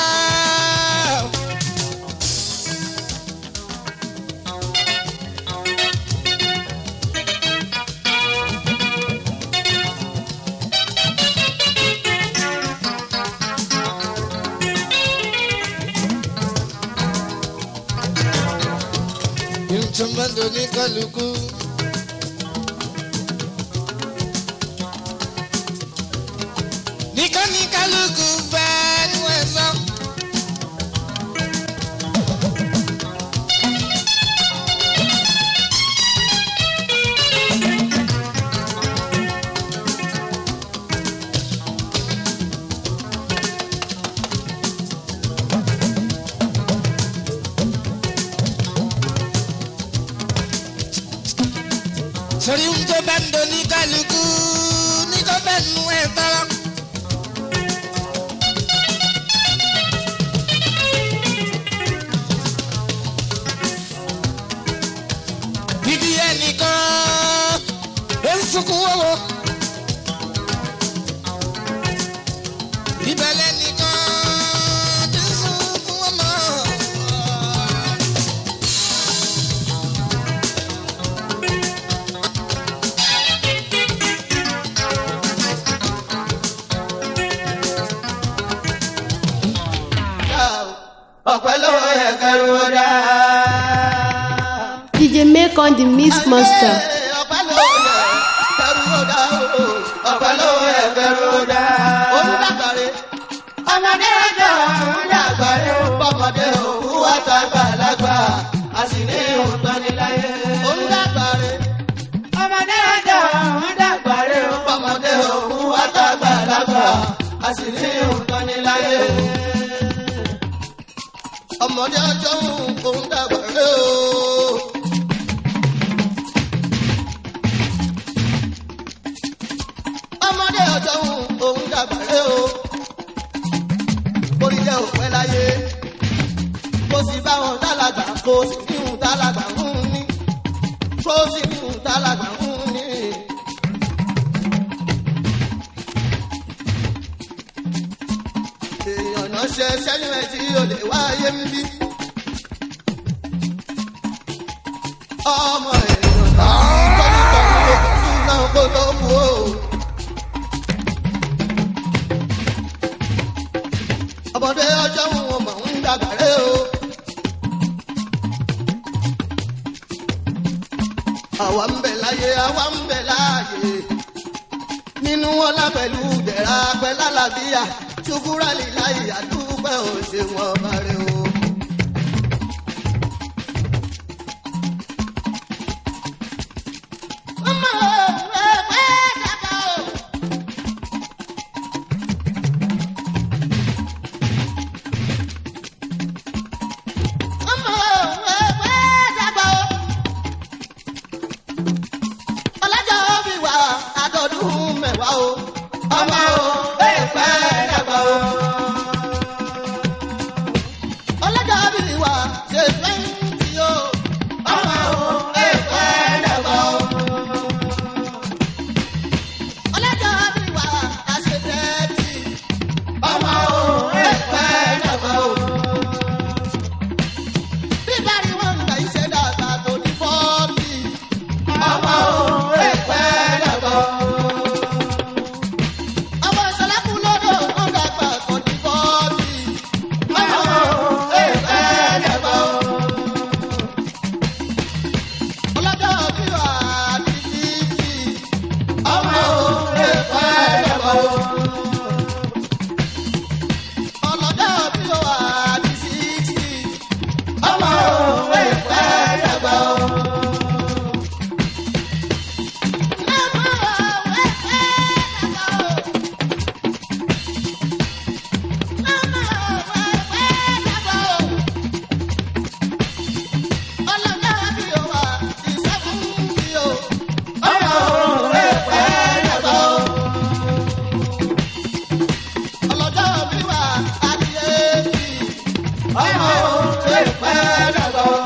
ìtumọ̀dọ̀ ní kálukú. nìkan ní kálukú fẹ́ ní wọ́n sọ. sori ń tó bá ń do ní kálukú ní tó bá nu ẹ̀ tọ́lọ́. bíbí ẹnìkan ló ń sunkún wọ́wọ́. ìbẹ̀lẹ̀ nìkan tí ń ọ̀pẹ ló yẹ kẹrù ó dá. DJ make on the mix master. ọ̀pẹ ló yẹ kẹrù ó dá o ọ̀pẹ ló yẹ kẹrù ó dá. olùdàgbàre ọmọdé ọjọ́ ọmọdàgbàre bọ́mọdé òkú àtàgbàlagbà a sì ní òótọ́ ní láyé. olùdàgbàre ọmọdé ọjọ́ ọmọdàgbàre bọ́mọdé òkú àtàgbàlagbà a sì ní òótọ́ ní láyé. ọmọdé ọjọ́ òun dàgbàre o. ọmọdé ọjọ́ òun dàgbàre o. orí jẹ́ òpẹ́ láyé. kó sì bá wọn dálàgbà kó sì ní òun dálàgbà ń ní. kó sì ní òun dálàgbà ń ní. èèyàn náà ṣe sẹ́yìn ẹ̀ tí o lè wáyé ń bí. ọmọ èèyàn náà tọ́jú tọ́jú ló kún náà kó tó kú o. ọmọdé ọjọ́ wọn mọ̀ ń dàgbàrẹ́ o. àwa ń bẹ̀ láyé àwa ń bẹ̀ láàyè. nínú ọlá pẹ̀lú dẹ̀ra pẹ̀lú àlàbíyà ṣùkúrà líláyè àdúgbò òṣèwọ̀n ọba rẹ o. ọmọ ẹgbẹ́ dàgbà o. ọmọ ẹgbẹ́ dàgbà o. ọlọ́jọ́ bí wà àtọ̀dún mẹ́wàá o. ọmọ ẹgbẹ́ dàgbà o. ọlọ́jọ́ bí wà ṣe fẹ́ǹtì o. ọmọ ẹgbẹ́ dàgbà o. ọlọ́jọ́ bí wà àṣẹ tẹ́tì. ọmọ ẹgbẹ́ dàgbà o bíbárí wọn gbà iṣẹ́ dàgbà tó ní fọ́ọ̀tì. ọmọ òun èpẹ́ dàgbà. ọmọ ìṣẹ̀lẹ̀kùn lọ́dọ̀ wọn dàgbà tó ní fọ́ọ̀tì. ọmọ òun èpẹ́ dàgbà. ọlọ́jọ́ bí wà á ti títì. ọmọ òun èpẹ́ dàgbà. ọlọ́jọ́ bí wà á ti sixty ọmọ òwe pẹ́ dàgbà o. ọmọ òwe pẹ́ dàgbà o. ọmọ òwe pẹ́ dàgbà o. ọlọ́jà bí o wà ti sẹ́fún bí o. ọmọ òwe pẹ́ dàgbà o. ọlọ́jà bí wà á ti yé bí. ọmọ òwe pẹ́ dàgbà o.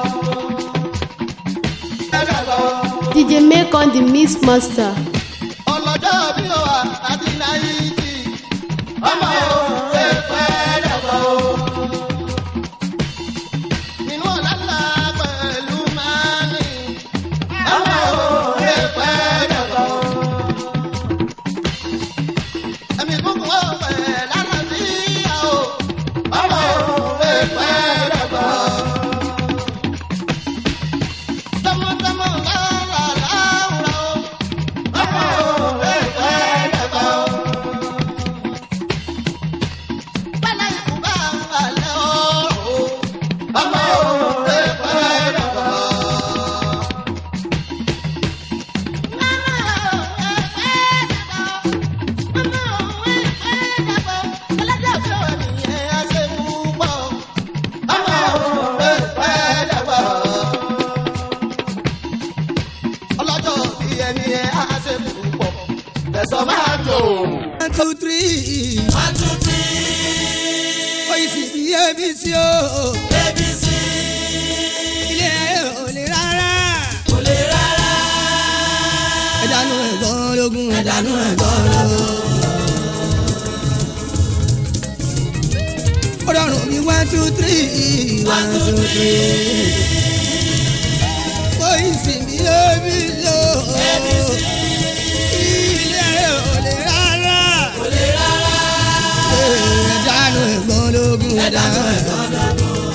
DJ make on the mix master. ọlọ́jọ́ bí ó wà àti náírà ọmọ òun èpẹ́ dàgbà o. nínú ọ̀làlà pẹ̀lú mání ọmọ òun èpẹ́ dàgbà o. ẹ̀mí kúkú ó pẹ̀ lánàá sí ìyá o ọmọ òun èpẹ́ dàgbà o. tọmọtọmọ lára láwùrọ̀ o ọmọ òun èpẹ́ dàgbà o. Bálá ikú bá balẹ̀ ọ̀rọ̀ o, ọmọ òun èpẹ́ dàgbà o. Mama òun èpẹ́ dàgbà o, ọmọ òun èpẹ́ dàgbà o. Ọlọ́jọ́ bí wà nìyẹn á ṣe púpọ̀ o, ọmọ òun èpẹ́ dàgbà o ọlọ́jọ́ bí ẹni ẹ á ṣe púpọ̀ tẹ̀sán máa jò. one two three. one two three. oyin sì bí abc o. abc. ilé ayé ò lè rárá. kò lè rárá. ẹ̀dánù ẹ̀gbọ́n lógún ẹ̀dánù ẹ̀gbọ́n lógún. ó rọrùn bí one two three. one two three. oyin sì bí abc o. abc. ilé ayé ò lè rárá. kò lè rárá. ẹ̀dánù ẹ̀gbọ́n lógún ẹ̀dánù ẹ̀gbọ́n lógún.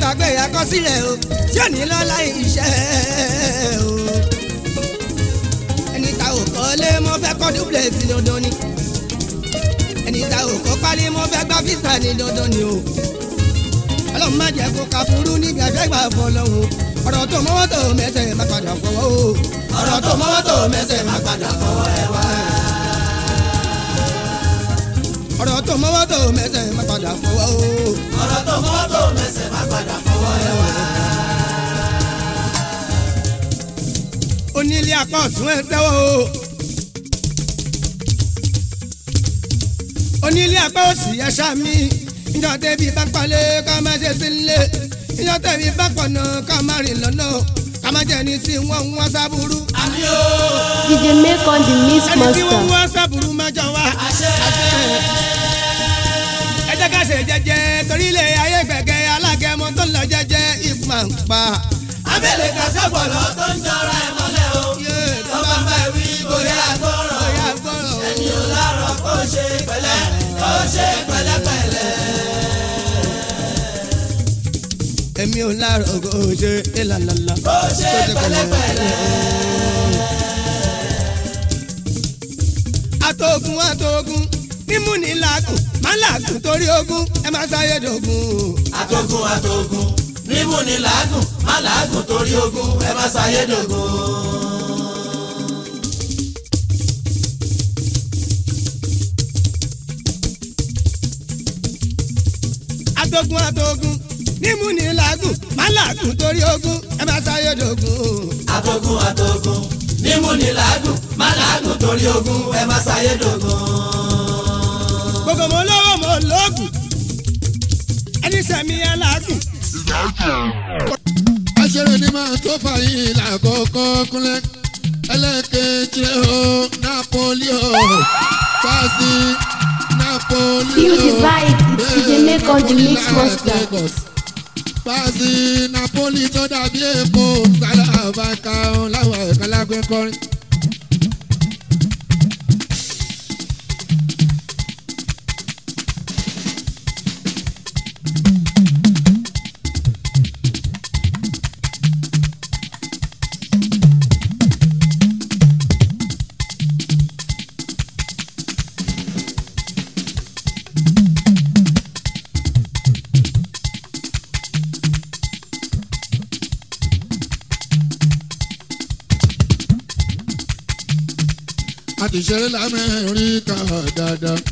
gbàgbé àkọsílẹ̀ o tí ò ní lọ́la iṣẹ́ o. ẹni ta ò kọ́lé mo fẹ́ kọ́ dúpẹ́ sí dandan ni ẹni ta ò kọ́ pálí mo fẹ́ gbá fíìsà ní dandan ni o. ọlọ́run má jẹ́ kó ka furu níbi àfẹ́gbà fọlọ́hún ọ̀rọ̀ tó mọ́wọ́ tó mẹ́sẹ̀ má padà fọwọ́ o. ọ̀rọ̀ tó mọ́wọ́ tó mẹ́sẹ̀ má padà fọwọ́ ẹ wá. ọ̀rọ̀ tó mọ́wọ́ tó mẹ́sẹ̀ má padà fọwọ́ o. ọ̀rọ̀ tó mọ́wọ́ tó mẹ́sẹ̀ má padà fọwọ́ ẹ wá. onílé apá ọ̀tún ẹ tẹ́wọ́ o. onílé apá òsì ẹ ṣáàmì ìjọ tẹ̀bí bá palẹ̀ ká má ṣe sílé ìjọ tẹ̀bí bá pọ̀nà ká má rìn lọ́nà ká má jẹ́ ní tí wọ́n ń wá sábúrú. àmì o. DJ make on the mix ẹni tí wọ́n ń master. wá sábúrú má jọ wá. àṣẹ. ẹ jẹ́ ká ṣe jẹ́jẹ́ torí ilé ayé gbẹ̀gẹ́ alágẹmọ tó lọ jẹ́jẹ́ ìgbà ń pa. abẹ́lẹ̀ ká sọ́gbọ̀lọ́ tó ń jọra ẹ̀ mọ́lẹ̀ o. tó bá bá wí bóyá gbọ́rọ̀ ẹni ò lárọ̀ kó ṣe pẹ̀lẹ́ kó ṣe pẹ̀lẹ́pẹ̀lẹ́. èmi ò lárọ̀ kó ṣe ìlànà kó ṣe pẹ̀lẹ́pẹ̀lẹ́. àtògùn àtògùn mímú ní làágùn má làágùn torí ogún ẹ má sáyé dògún. àtògùn àtògùn mímú ni làágùn má làágùn torí ogún ẹ má ṣàyédògún. àtògùn àtògùn mímú ní làágùn má làágùn torí ogún ẹ má sáyé dògún. àtògùn àtògùn mímú ni làágùn má làágùn torí ogún ẹ má ṣàyédògún. gbogbo mo lówó mo lóògùn ẹni sẹ́mi ẹ làágùn. aṣèré ni máa tó fàyín lákòókò kúnlẹ̀ ẹlẹ́kẹ̀jì o napoli o fásì napoli Feel the o vibe, it's DJ make on the mix master. fásì napoli tó dàbí èkó sálà àbáká láwọn ẹ̀ka lágbẹ́ kọrin. a ti ṣeré lamẹ́ríkà dáadáa.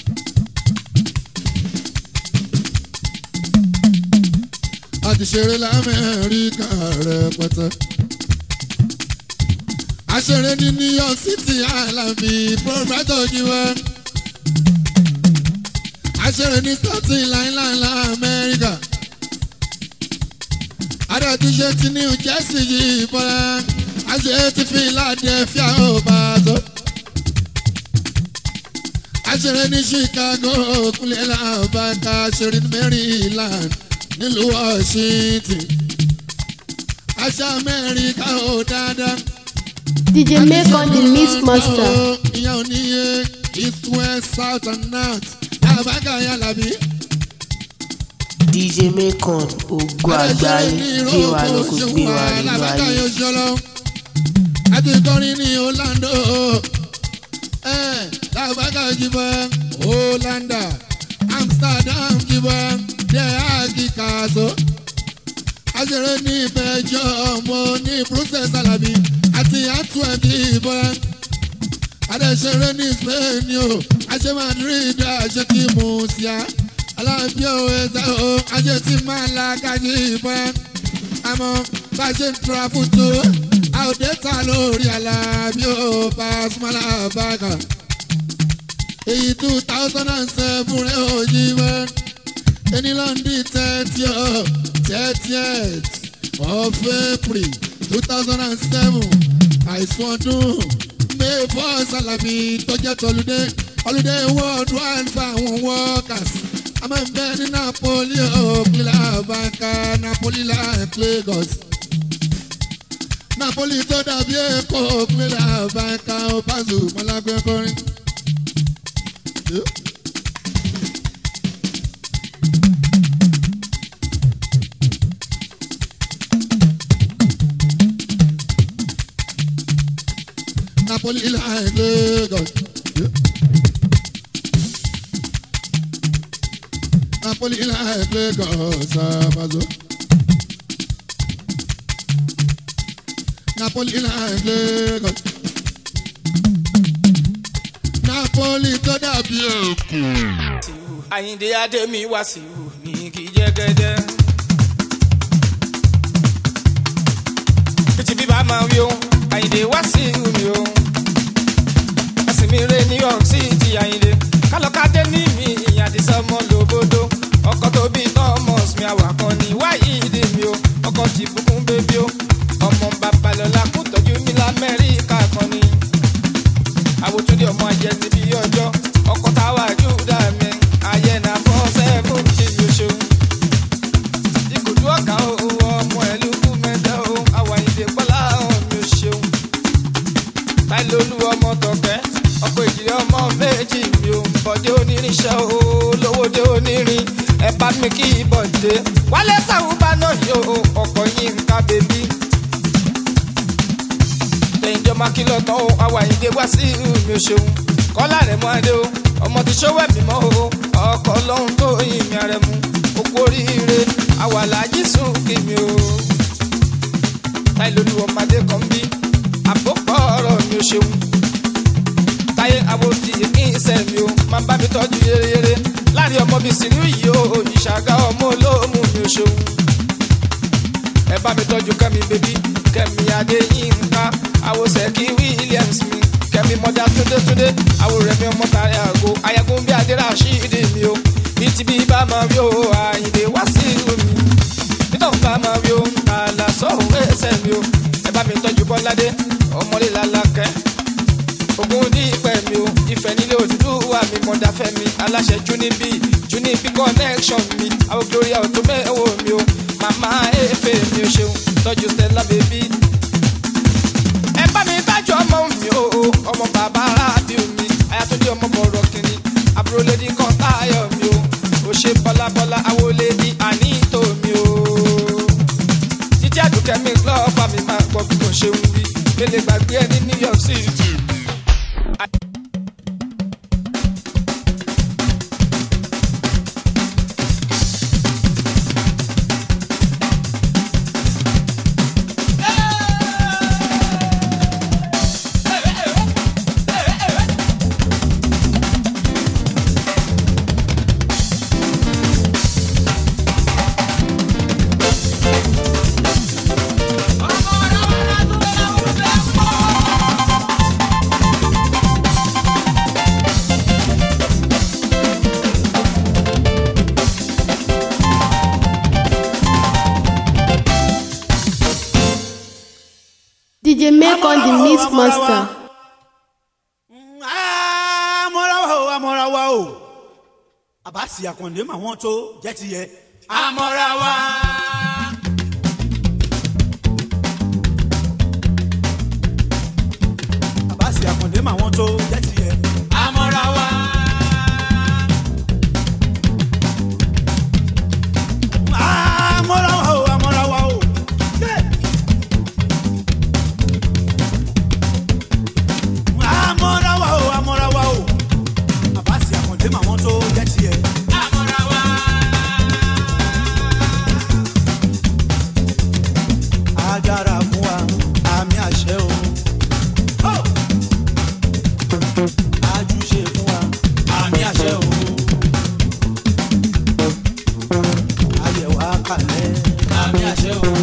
a ti ṣeré lamẹ́ríkà rẹpẹtẹ. a ṣeré ní new york city alambi proprietor ojiwa. a ṣeré ní staten island lamẹ́ríkà. adé ti ṣe ti new jersey yìí bọ́lá. a ṣe ti philadelphia ó bá a tó aṣèré ní chicago kúnlẹ̀ làbàkà aṣèré ní maryland nílùú washington aṣọ amẹ́ríkà ó dáadáa. DJ make on the mix master. ìyá oníye east west south and north làbàkà yàlàbí. dj mekon ogun àgbáyé gbé wa lọ kó gbé wa nínú làbàkà ayé. yóò ṣọlọ. àti kọrin ní orlando eh, làbàkà jìbọn hollanda amsterdam jìbọn dẹ́ àkìkàṣọ. àṣẹrẹ ní ìbẹ̀jọ́ ọmọ ní brussels alabi àti antwerp jìbọn. adẹ́sẹ̀rẹ ní spain o àṣẹ madrid àṣẹ tí mùsíà alábí o ẹ̀sẹ̀ o àṣẹ tí malaga jìbọn. àmọ́ bá a ṣe ń tura fún tó àwòdẹ́ta lórí alábí o pàṣípàlà bàgà èyí two thousand and seven rẹ̀ ò yí mọ́ ẹni lọ́ndì thirty ọ̀ thirtieth of april two thousand and seven àìsàn ọdún may four salami tó jẹ́ tọ́lúdé holiday worldwide fún àwọn workers a máa ń bẹ ní napoli òkìlá banka napoli like lagos napoli tó dàbí èkó òkìlá banka opazu malagbé kọrin. Napoli like Lagos. Yeah. Napoli like Lagos. Sabazo. Napoli like Lagos. Napoli tó dàbí èkó. àyíǹde adémi wá sí i ní kí jẹ́gẹ́dẹ́. títí bíbá máa wí o àyíǹde wá sí i mi o. ẹ̀sìn mi rè new york city àyíǹde kálọ̀kadé ní mi ìyàdísọ́ mọ́ lóbodò ọkọ̀ tó bí thomas mi àwàkọ́ ní wáyé ìdè mi o ọkọ̀ tí bùkún bébí o ọmọ babalọ́lá kú tọ́jú mi lamẹ́ríkà kan ni àwòtúndì ọmọ ajẹni bí ọjọ́ ọkọ̀ táwa júdà mi ayé na fọ́ sẹ́fún tí yóò ṣeun. ìkòjú ọ̀gá o ọmọ ẹ̀lú kú mẹ́ta o àwàyídé pọ́lá mi ò ṣeun. táìlólú ọmọ tọ̀kẹ́ ọkọ̀ ìjìnlẹ̀ ọmọ méjì mi ò bọ̀dé onírinṣẹ́ o lówódé onírin ẹ bá mi kí bọ̀dé wálé sàwùbá náà yóò ọkọ̀ yín ń ká bèbí tẹ̀yìnjọ́ máa kí lọ́tọ̀ o àwàyídé wá sí mi ò ṣeun kọ́lá rẹ̀ mọ́ adé o ọmọ ti ṣọwọ́ mi mọ́ o ọkọ̀ lọ́hún tó yin mi rẹ̀ mu okú oríire àwàlájì sùn kí mi o. táyé lórí ọmọdé kan bí àpòpọ̀ ọ̀rọ̀ mi ò ṣeun táyé àwòtí kí n sẹ́ mi o máa bá mi tọ́jú yéreyére láàrin ọmọ bíi sìnú yìí o ìṣàgá ọmọ olóòmù mi ò ṣeun ẹ bá mi tọ́jú kẹ́mi bébí kẹ́mi adéyínká àwòsẹ̀kí williams mi kẹ́mi mọ́jà túndétúndé àwòrẹ́mi ọmọ tàrí àgọ́ ayagun bí adéra ṣídì mi o bíi bí bá máa rí o àyìnlé wá sí ìlú mi nítorí bá máa rí o àlà sọ̀rọ̀ ẹsẹ̀ mi o ẹ bá mi tọ́jú bọ́ládé ọmọlé lálákẹ́ ogun ní ìpẹ́ mi o ìfẹ́ nílé òdúdú wà mí mọ̀dá fẹ́ mi aláṣẹ junibi junibi connection mi àwọn gloria ọ̀tún mẹ́wọ̀ mi o màmá efe mi ò ṣeun tọ́jú stella baby. ẹ bá mi bájú ọmọ mi o ọmọ bàbá rábì mi ayatunde ọmọ bọ̀rọ̀ kìnní àbúrò lady kan táyọ̀ mi o ò ṣe bọ́lábọ́lá awolé ní àníìtò mi o. títí àdùkẹ́ mi lọ́ọ̀fà mi máa gbọ́ bí kò ṣe ń wí lélẹ̀ gbàgbé ẹ ní new york city. DJ make on the mix master. amọ̀rawa o amọ̀rawa o àbáṣì àkàndé mà wọ́n tó jẹ́ ti yẹ. amọ̀rawa. àbáṣì àkàndé mà wọ́n tó jẹ́ ti yẹ. amọ̀rawa. amọ̀rawa o amọ̀rawa o. Yeah. amọ̀rawa o amọ̀rawa o àbáṣì àkàndé mà wọ́n tó jẹ́ tiẹ̀. amọ̀rawa. agbára fún wa àmì àṣẹ o. ajúṣe fún wa àmì àṣẹ o. ayẹ̀wò àkàlẹ̀ àmì àṣẹ o.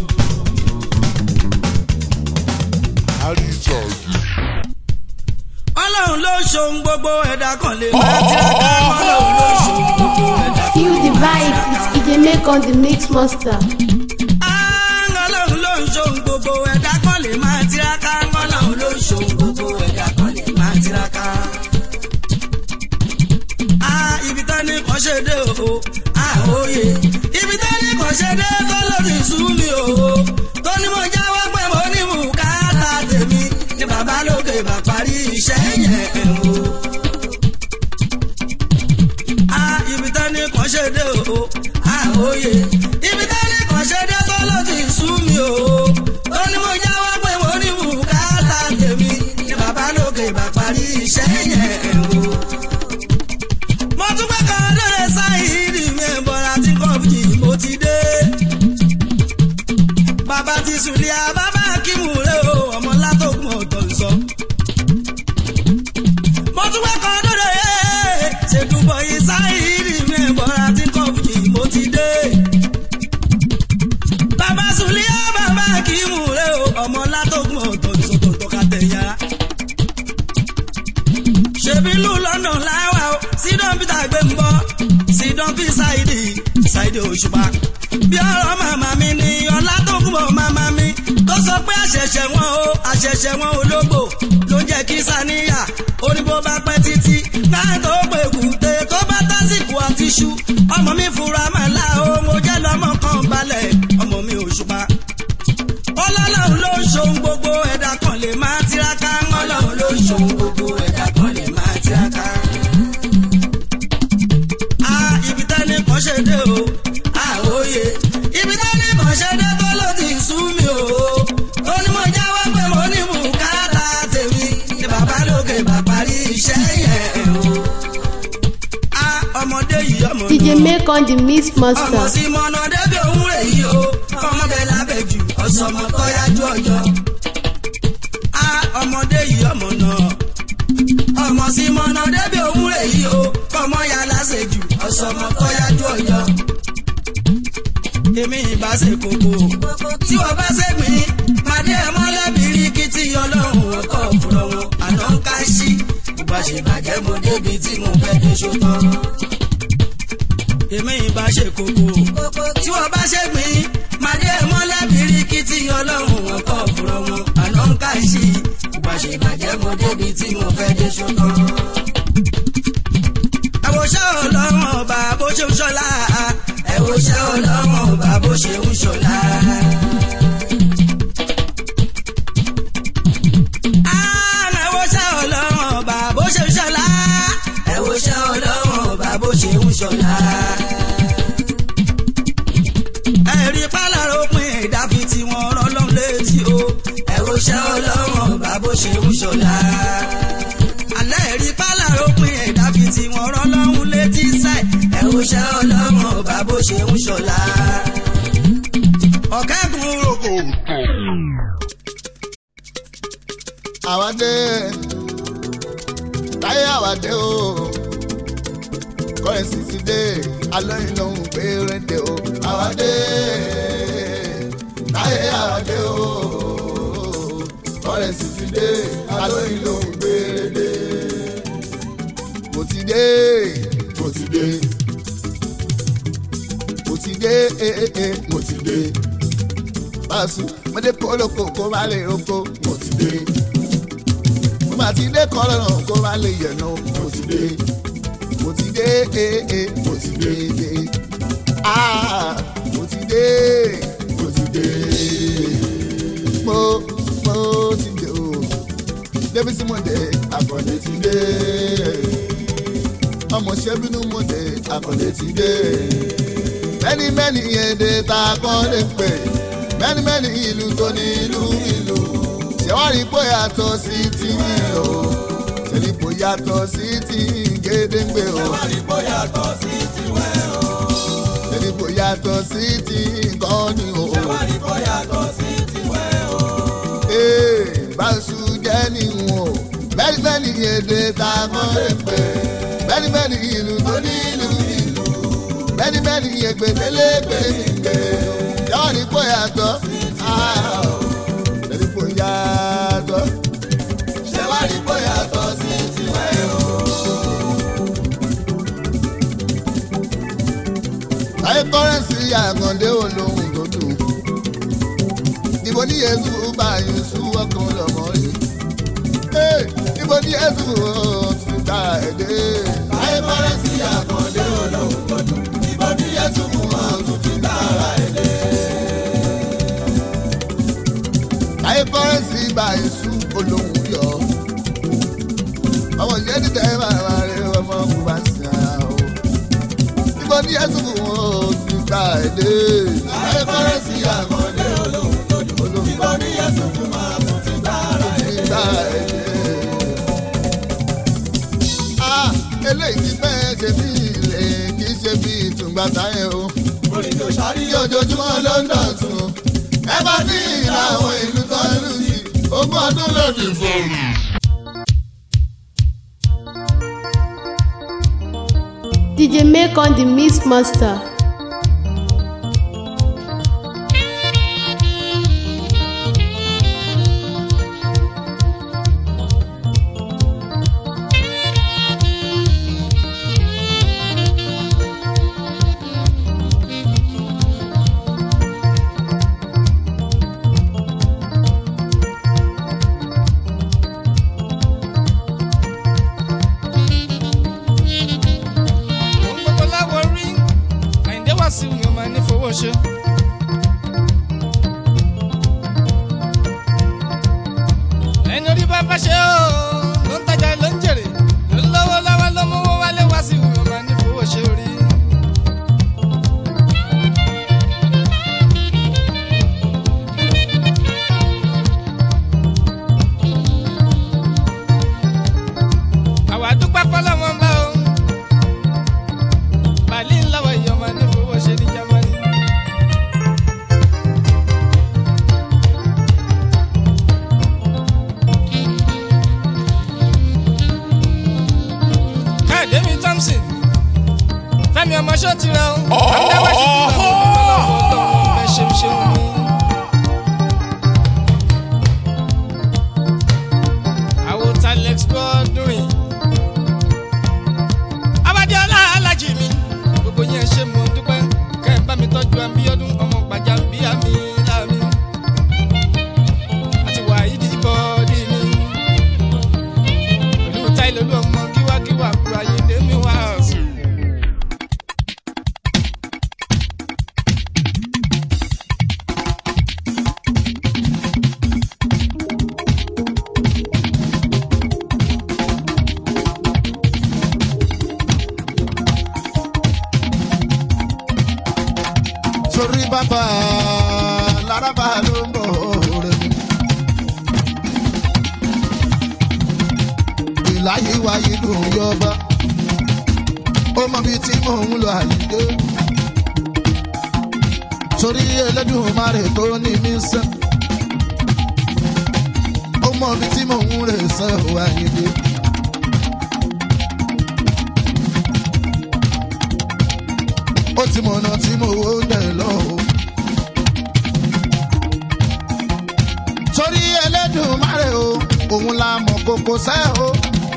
ọlọ́run ló ṣohun gbogbo ẹ̀dá kan lè máa tiraka ọlọ́run ló ṣohun gbogbo ẹ̀dá kan Feel the vibe, it's DJ make on the mix master. ọlọ́run ló ń ṣohun gbogbo ẹ̀dá kan lè máa tiraka ọlọ́run ló ń ṣohun gbogbo ẹ̀dá kan lè máa tiraka. a ibi tá ní kàn ṣe dé o a òye ibi tá ní kàn ṣe dé tó lórí ìṣú mi o tó ní mo jáwọ́ pé mo ní bùkátà tèmi ní bàbá lókè bá parí iṣẹ́ yẹn o. a ibi tá ní kàn ṣe dé o a òye ibi tá ní kàn ṣe dé tó lórí ìṣú mi o tó ní mo jáwọ́ pé mo ní bùkátà tèmi ní bàbá iṣẹ́ yẹn o. mo tún pẹ́ kan lóore sáyìírì mi ẹ̀bọ̀ra tí kọ́ọ̀fù mo ti dé. bàbá ti sùlẹ̀ àbábá kímù rẹ̀ o ọmọ látòkùn ọ̀tọ̀ sọ. mo tún pẹ́ kan lóore ṣèdúbọ̀ yìí sáyìírì mi ẹ̀bọ̀ra tí kọ́ọ̀fù mo ti dé. bàbá sùlẹ̀ àbábá kímù rẹ̀ o ọmọ látòkùn ọ̀tọ̀ sọ tọ̀tọ̀ ká tẹ̀ yára ṣebí lù lọ́nà láwà o sídán peter gbé ń bọ́ sídán fi ṣáìdì ṣáìdì òṣùpá. bí ọ̀rọ̀ màmá mi ni ọlá tó kún bọ̀ màmá mi tó sọ pé àṣẹ̀ṣẹ̀ wọn o àṣẹ̀ṣẹ̀ wọn ológbò ló jẹ́ kí sàníyà oníbó bá pẹ́ títí náà tó pé kùté tó bá tásìkò àti ṣú ọmọ mi fura màlá o mo jẹ́ lọ́mọ kan balẹ̀ ọmọ mi òṣùpá. ọlọ́lọ́run ló ń ṣohun gbogbo ẹ̀dá kan lè máa tiraka ọlọ́run ló ń ṣohun gbogbo ẹ̀dá kan lè máa tiraka. a ibi tẹ́ni kan ṣe dé o a òye ibi tẹ́ni kan ṣe dé tó ló ti sú mi o ó ní mo jáwọ́ pé mo ní bùkátà tèmi ní bàbá lókè bàbá rí iṣẹ́ yẹn o. a ọmọdé yìí ọmọ DJ make on the mix ọmọ master. sí mọ́nà débi òun rè yí o ọmọ bẹ́ẹ̀ lábẹ́ jù ọ̀sọ̀mọ tó yájú ọjọ́. a ọmọdé yìí ọmọ náà ọmọ sí mọ́nà débi òun rè yí o ọmọ ya láṣẹ jù ọ̀sọ̀mọ tó yájú ọjọ́. èmi ìbá ṣe kókó tí wọ́n bá ṣe mí màdé ẹ̀ mọ́lẹ́bìrì kí tí ọlọ́run ọkọ̀ fúnra wọn àná ń ká sí bá ṣe bàjẹ́ mo débi tí mo fẹ́ dé ṣótán èmi ìbá ṣe kókó. tí wọ́n bá ṣe gbìn màdé mọ́lẹ́bìrì kí tí ọlọ́run wọn kọ́ fúnra wọn àná ń ká sí i. ìbá ṣe bàjẹ́ mo débi tí mo fẹ́ dé ṣùgbọ́n. ẹ̀wòṣẹ́ ọlọ́run ọba bó ṣe ń ṣọlá ẹ̀wòṣẹ́ ọlọ́run ọba bó ṣe ń ṣọlá. Ah, ẹ̀wòṣẹ́ ọlọ́run ọba bó ṣe ń ṣọlá ẹ̀wòṣẹ́ ọlọ́run ọba bó ṣe ń ṣọlá. ẹ̀rí pálárò pin ìdáfi tí wọ́n rọ́ lọ́n létí o ẹ̀wòṣẹ́ ọlọ́run ọba bó ṣe ń ṣọlá. alẹ́ ẹ̀rí pálárò pin ìdáfi tí wọ́n rọ́ lọ́n létí sẹ́ ẹ̀wòṣẹ́ ọlọ́run ọba bó ṣe ń ṣọlá. ọ̀kẹ́gun rògbò. àwádé táyé àwádé o kọ́rẹ́sì ti dé alóyin lòun péréte o àwádé táyé àwádé o kọ́rẹ́sì ti dé alóyin lòun péréte mo ti dé mo ti dé mo ti dé eh, eh, eh, mo ti dé báṣu mo dé kólókó kó má lè roko mo ti dé mo bá ti dé kọ́lọ́nà kó má lè yẹ̀nà mo ti dé mo ti dé ee ee mo ti dé ee aa mo ti dé mo ti dé mo mo ti dé o débi tí mo dé àkàndé ti dé ọmọ ṣẹ́bínú mo dé àkàndé ti dé mẹ́ni mẹ́ni èdè tá a kọ́ lè pè mẹ́ni mẹ́ni ìlú tó ní ìlú ìlú ṣẹ̀wárí pé yàtọ̀ sí ti o ṣẹ̀rí pé yàtọ̀ sí ti gédéǹgbé o ṣẹ̀wárí pé yàtọ̀ sí ti wẹ́ o ṣẹ̀rí pé yàtọ̀ sí ti nǹkan ni o. ṣẹ̀wárí pé yàtọ̀ sí ti wẹ́ o. ee báṣu jẹ́ níwọ̀n bẹ́ẹ̀ni bẹ́ẹ̀ni èdè tá a kọ́ lè pè bẹ́ẹ̀ni bẹ́ẹ̀ni ìlú tó ní ìlú ìlú bẹ́ẹ̀ni bẹ́ẹ̀ni ègbèdélégbè nígbè ṣẹ̀wárí pé yàtọ̀ ṣẹ̀rí pé yàtọ̀ ṣẹ̀wárí pé yàtọ̀ sí ti wẹ́ o. láyé kọ́rẹ́nsì àgàndé olóhùn tó dùn ìbò ní yéésù bá yéésù ọkàn lọ́mọ rẹ̀ ìbò ní yéésù ti ta ẹ̀dẹ́. láyé kọ́rẹ́nsì àgàndé olóhùn tó dùn ìbò ní yéésù wọn tún ti ta ara ẹ̀dẹ́. láyé kọ́rẹ́nsì bá yéésù olóhùn yọ ọmọ yẹn ti tẹ́ bàbá rẹ̀ ọmọ kò bá ń sìn àwọn ìbò ní yéésù wọn ti ta ẹ̀dẹ́. láyé kọ́rẹ́nsì àgàndé olóhùn tó dùn ìbò ní yéésù wọn tún ti ta ara ẹ̀dẹ́. lè jí pẹ́ ṣe bí ilé kì í ṣe bí ìtùngbà táyẹ̀ o. orin tó ṣàrí ojoojúmọ́ ló ń dọ̀tun. ẹ bá ní ìlà àwọn ìlú tó ń lù sí ogún ọdún lòdì fún. DJ make on the mix master. Ohun gbogbo láwọ̀ rí àyíndé wá sí mi ò máa ní fowó ṣe. ẹni orí bá bá ṣe ó ló ń tajà ló ń jèrè ló ń lọ́wọ́ lọ́wọ́ ló mú owó wálé wá sí mi ò máa ní fowó ṣe orí. àwa dúpẹ́ fọlọ́mọ ńlá o bàálí ńlá wa èèyàn máa ní fowó ṣe ní jámánì. káyọ̀dé mi thompson fẹ́mi ọmọ ṣó ti rẹ o àmúdáwá ṣì ti rẹ o ọlọ́fọ̀ ọlọ́fọ̀ ẹ ṣeun ṣeun mi. àwọn talex gbọ́dún rìn abadiola alájì mi gbogbo yẹn ṣe mọ dúpẹ́ kẹ́ ẹ bá mi tọ́jú àbíọ́dún ọmọ gbàjà bíyà mi láàmì àti wàhídì bọ́ọ̀dì mi pẹ̀lú táìlólú ọmọ kíwákíwá kúrò ayé dèmí wá. sórí bàbá laraba ló ń bọ̀ rẹ̀ mi. ìláyé wáyé dùn yọba ó mọ bíi tí mò ń lọ àyíké torí Ẹlẹ́dùmarè tó ní mí sẹ́ ó mọ bíi tí mò ń rè sẹ́ ò àyíké. ó ti mọ̀nà tí mo wó dẹ̀ lọ o. torí Ẹlẹ́dùmarè o òun la mọ̀ kókó sẹ́ o.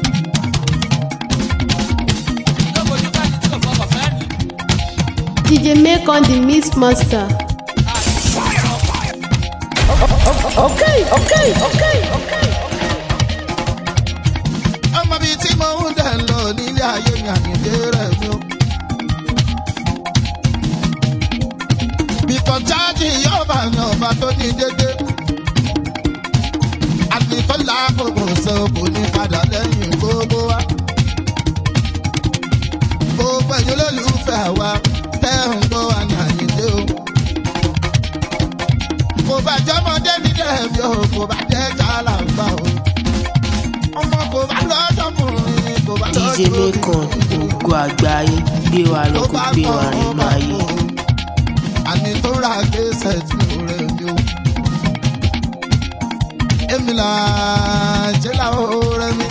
DJ make on the mix master. okay okay okay okay. ọmọ bíi tí mo ń dẹ̀ lọ nílé ayé mi àyíké rẹ̀ mi o. bìtọ̀ jáde yọba ní ọba tó ní dédé. àtìtọ́lá gbogbo ṣe kò ní padà lẹ́yìn gbogbo wa. gbogbo ẹ̀yin olólùfẹ́ wa tẹ́ ń gbọ́ wa ní àyíké o. kò bá jọmọdé ní dẹ́ẹ̀mí o kò bá jẹ́ jàlá gbà o. ọmọ kò bá lọ́dọ̀kùnrin kò bá DJ Mekon ògo àgbáyé gbé wa lọ kó gbé wa nínú ayé. àní tó ra gbèsè tí ó rẹ̀ mí o. èmi là jẹ́ làwọn rẹ̀ mí.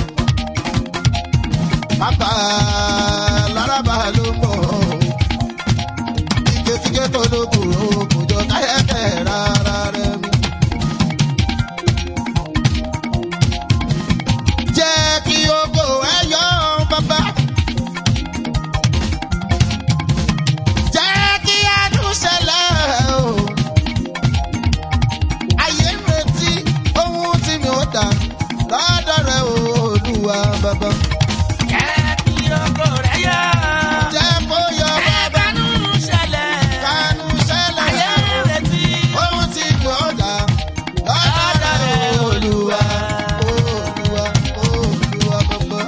bàbá lárabà ló ń bọ̀. kíkékíké tó dókòrò kò jọ káyẹ̀kẹ́ rárá rẹ̀ mí. jẹ́ kí ogo ẹ yọ bàbá. jẹ́ kí adùn ṣẹlẹ̀ o. ayé ń retí ohun tí mi ò dà lọ́dọ̀ rẹ̀ o, olúwa bàbá. jẹ́ kí ogo rẹ̀ yọ. jẹ́ kó yọ bàbá. kánú ṣẹlẹ̀. kánú ṣẹlẹ̀. ayé ń retí ohun tí mi ò dà lọ́dọ̀ rẹ̀ o, olúwa. olúwa olúwa bàbá.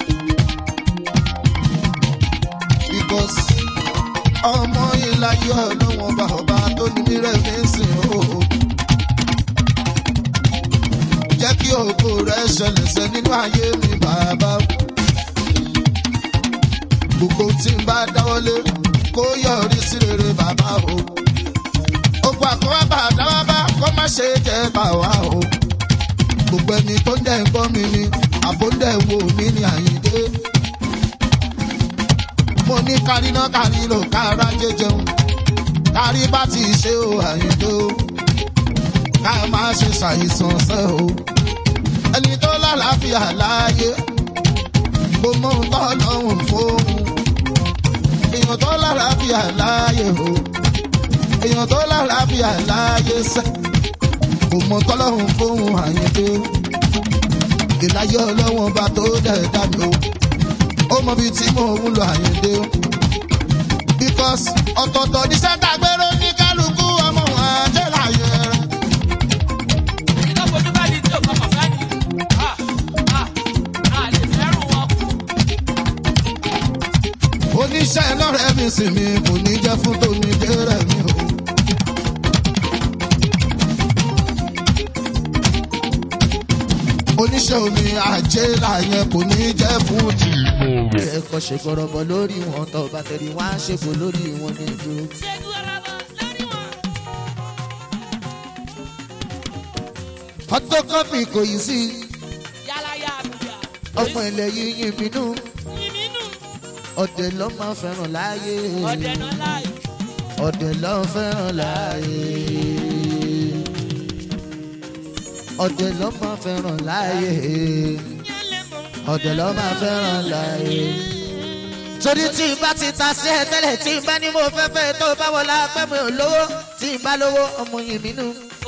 because ọmọ ìlàyé ọlọ́wọ́n bá ọba tó ní mírẹ̀ fi ń sìn ó. jẹ́ kí ògo rẹ̀ ṣẹlẹ̀ sẹ́ nínú ayé mi bàbá. gbogbo tí n bá dáwọ́lé kó yọrí sí rere bàbá o. gbogbo àkọ́wá bá dáwọ́ bá kó má ṣe jẹ́ bà wá o. gbogbo ẹni tó ń dẹ̀ ń gbọ́ mi ni àbóńdẹ̀ wo mi ni àyíndé. mo ní káríná kárílò kára jẹjẹun kárí bá ti ṣe o àyíndé o ká má ṣe ṣàìsàn ṣe o. ẹni tó lálàáfíà láàyè mo mọ nǹkan lọ́hùn fóun èèyàn tó lálàáfíà láàyè o èèyàn tó lálàáfíà láàyè sẹ́ kò mọ tọ́lọ́hùn fóun àyíndé ìláyé ọlọ́wọ́n bá tó dẹ̀ dábì o ó mọ bí tí mò ń lọ àyíndé o because ọ̀tọ̀ọ̀tọ̀ ní sẹ́ńtà gbèrò ní kálukú ọmọ wọn àjẹ́ láàyè rẹ̀. oníṣẹ́ lọ́rẹ́ mi sì mi kò ní jẹ́ fún tómi dérẹ̀ mi o. oníṣẹ́ omi àjẹ́ làyẹn kò ní jẹ́ fún tì. ẹ̀kọ́ ṣe gbọ́dọ̀bọ̀ lórí wọn tó bá tẹ̀lé wọn á ṣègbò lórí wọn ní ìdúró. photocopy kò yí sí ọmọ ilẹ̀ yìí yín bínú ọ̀dẹ̀ ló máa fẹ́ràn láàyè ọ̀dẹ̀ ló fẹ́ràn láàyè ọ̀dẹ̀ ló máa fẹ́ràn láàyè ọ̀dẹ̀ ló máa fẹ́ràn láàyè. torí tí n bá ti ta sí ẹ tẹ́lẹ̀ tí n bá ní mo fẹ́ fẹ́ tó bá wọlé apẹ́ mi ò lówó tí n bá lówó ọmọ yìí mi nù.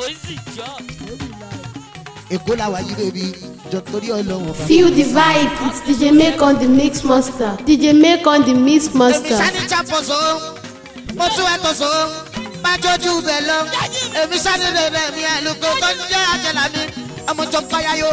èkó làwà yí bèbí jọ torí ọlọ́wọ́ bá. Feel the vibe, it's DJ Make on the Mix Master. DJ Make on the Mix Master. sani chaposo mo tún ẹ tó so má jójú bẹ lọ èmi sani bẹbẹ mi àlùkò tó ń jẹ àjẹlà mi ọmọ jọ payá yo.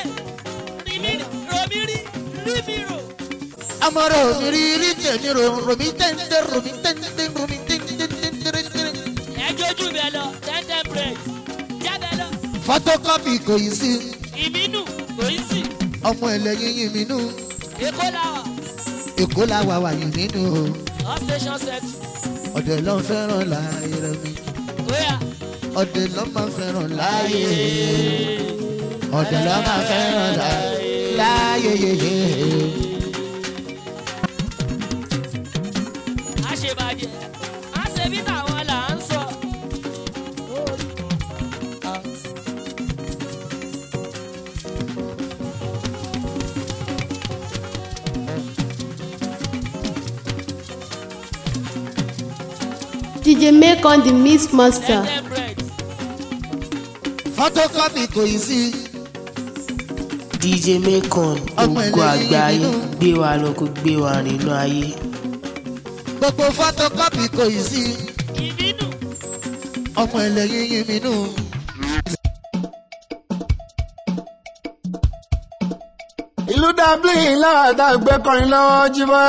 ọmọ rẹ omi rí rí tèmi ro romi tẹ́ntẹ́ romi tẹ́ntẹ́ romi tẹ́ntẹ́. ẹ jójú bẹ lọ tẹ́ntẹ́ break jábẹ lọ. photocopy kò yí sí ìbínú kò í sì ọmọ ẹlẹ́yin yìí mi nù èkó làwà èkó làwà wà yìí nínú all station set ọ̀dẹ̀ ló ń fẹ́ràn láàyè rẹ mi bóyá ọ̀dẹ̀ ló máa fẹ́ràn láàyè ọ̀dẹ̀ ló máa fẹ́ràn láàyè yeye. a ṣe bàjẹ́ a ṣe bí tàwọn là ń sọ. DJ Make on the Mix Master. tẹ́ntẹ́ break photocopy kò yí sí dj mekon Ọmọ ògo ẹlẹ́yin àgbáyé nínú. gbé wa lọ kó gbé wa nínú ayé. gbogbo photocopy kò yí sí ìbínú ọmọ ẹlẹ́yin yìí mi nù. ìlú dublin láàdá gbé kọrin lọ́wọ́ jíbọ́.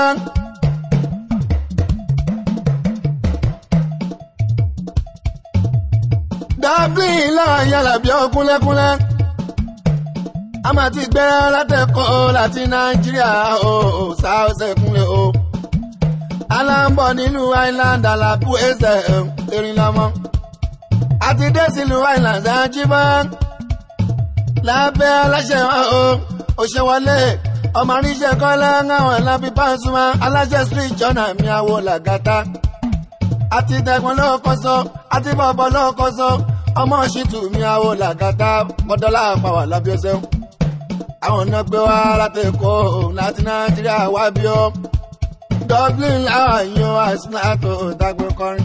dublin láàyè alábí ọkúnlẹ́kúnlẹ́ a máa ti gbé látẹ̀kọ́ láti nàìjíríà o sáọ́sẹ̀ kúnlẹ̀ o aláǹbọ̀ nínú island alábù ẹsẹ̀ erin lọ́mọ àti dé sílùú island ṣáájúbọ́ lábẹ́ aláṣẹ wọn o òṣèwọlé ọmọ àríṣẹ́ kọ́lá ńláwọ̀n lábí pàṣùmá aláṣẹ street jọ́nà mi àwọ̀ làgàtà àti tẹ̀gbọ́n lọ́kọ́ sọ àti bọ̀bọ̀ lọ́kọ́ sọ ọmọ ṣìtù mi àwọ̀ làgàtà mọ́dọ́là àpàwà lábí ọ̀sẹ̀ àwọn náà gbé wá láti èkó láti nàìjíríà wá bí ó dublin láwọn yan àìsínáàtò ìdágbé kọrin.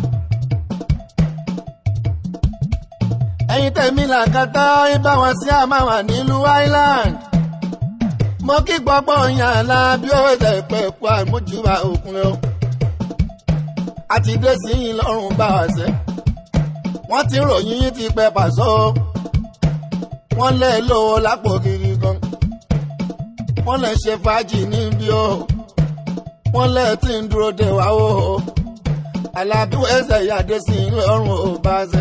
ẹ̀yin tẹ̀mí làkàtà ibà wọn sí àmàwà nílùú island mo kí gbọ́gbọ́ yàn lá bí ó ṣe pẹ́ kú àmójúbà òkun lọ. a ti dé sí yín lọ́rùn bá wa ṣe. wọ́n ti ròyìn yín ti pẹ́ pàṣọ. wọ́n lè lówó lápò kiri gan. wọ́n lè ṣe fàájì níbí o. wọ́n lè tí ń dúró de wá o. alábí ẹsẹ̀ ìyáde sí yín lọ́rùn ò bá ṣe.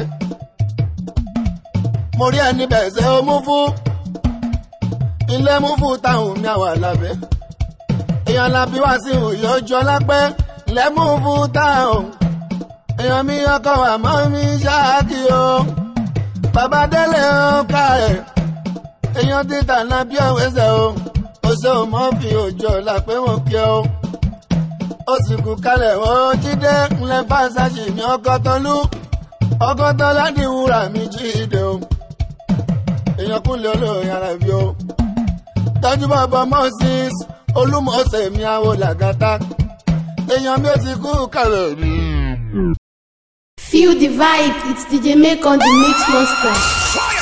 mo rí ẹni bẹ̀ ṣe ó mú fún ilé mú fún táwọn mi àwà lábẹ́ èèyàn làbí wá sí òye ojú ọlápẹ́ lẹ́mú fún táwọn èèyàn mi ọkọ̀ àmọ́ mi ṣáàkì o bàbá délé ó ká ẹ̀ èèyàn títà náà bí ọ̀wẹ́sẹ̀ o ó ṣe ò mọ́ fi òjò làpẹ́ wọn kí o ó sì kú kalẹ̀ ó jíde ńlẹ̀ bá ṣáṣì ní ọkọ̀ tọ́lú ọkọ̀ tọ́lá ní wúrà mi jíde o èèyàn kúnlẹ̀ olóyìn ara bí o tọ́jú bàbá moses olúmọ̀ọ́sẹ̀ mi àwọ̀ làgàtà èèyàn mi ò ti kú kalẹ̀ rí. Feel the vibe, it's DJ Make on the Mix Monster.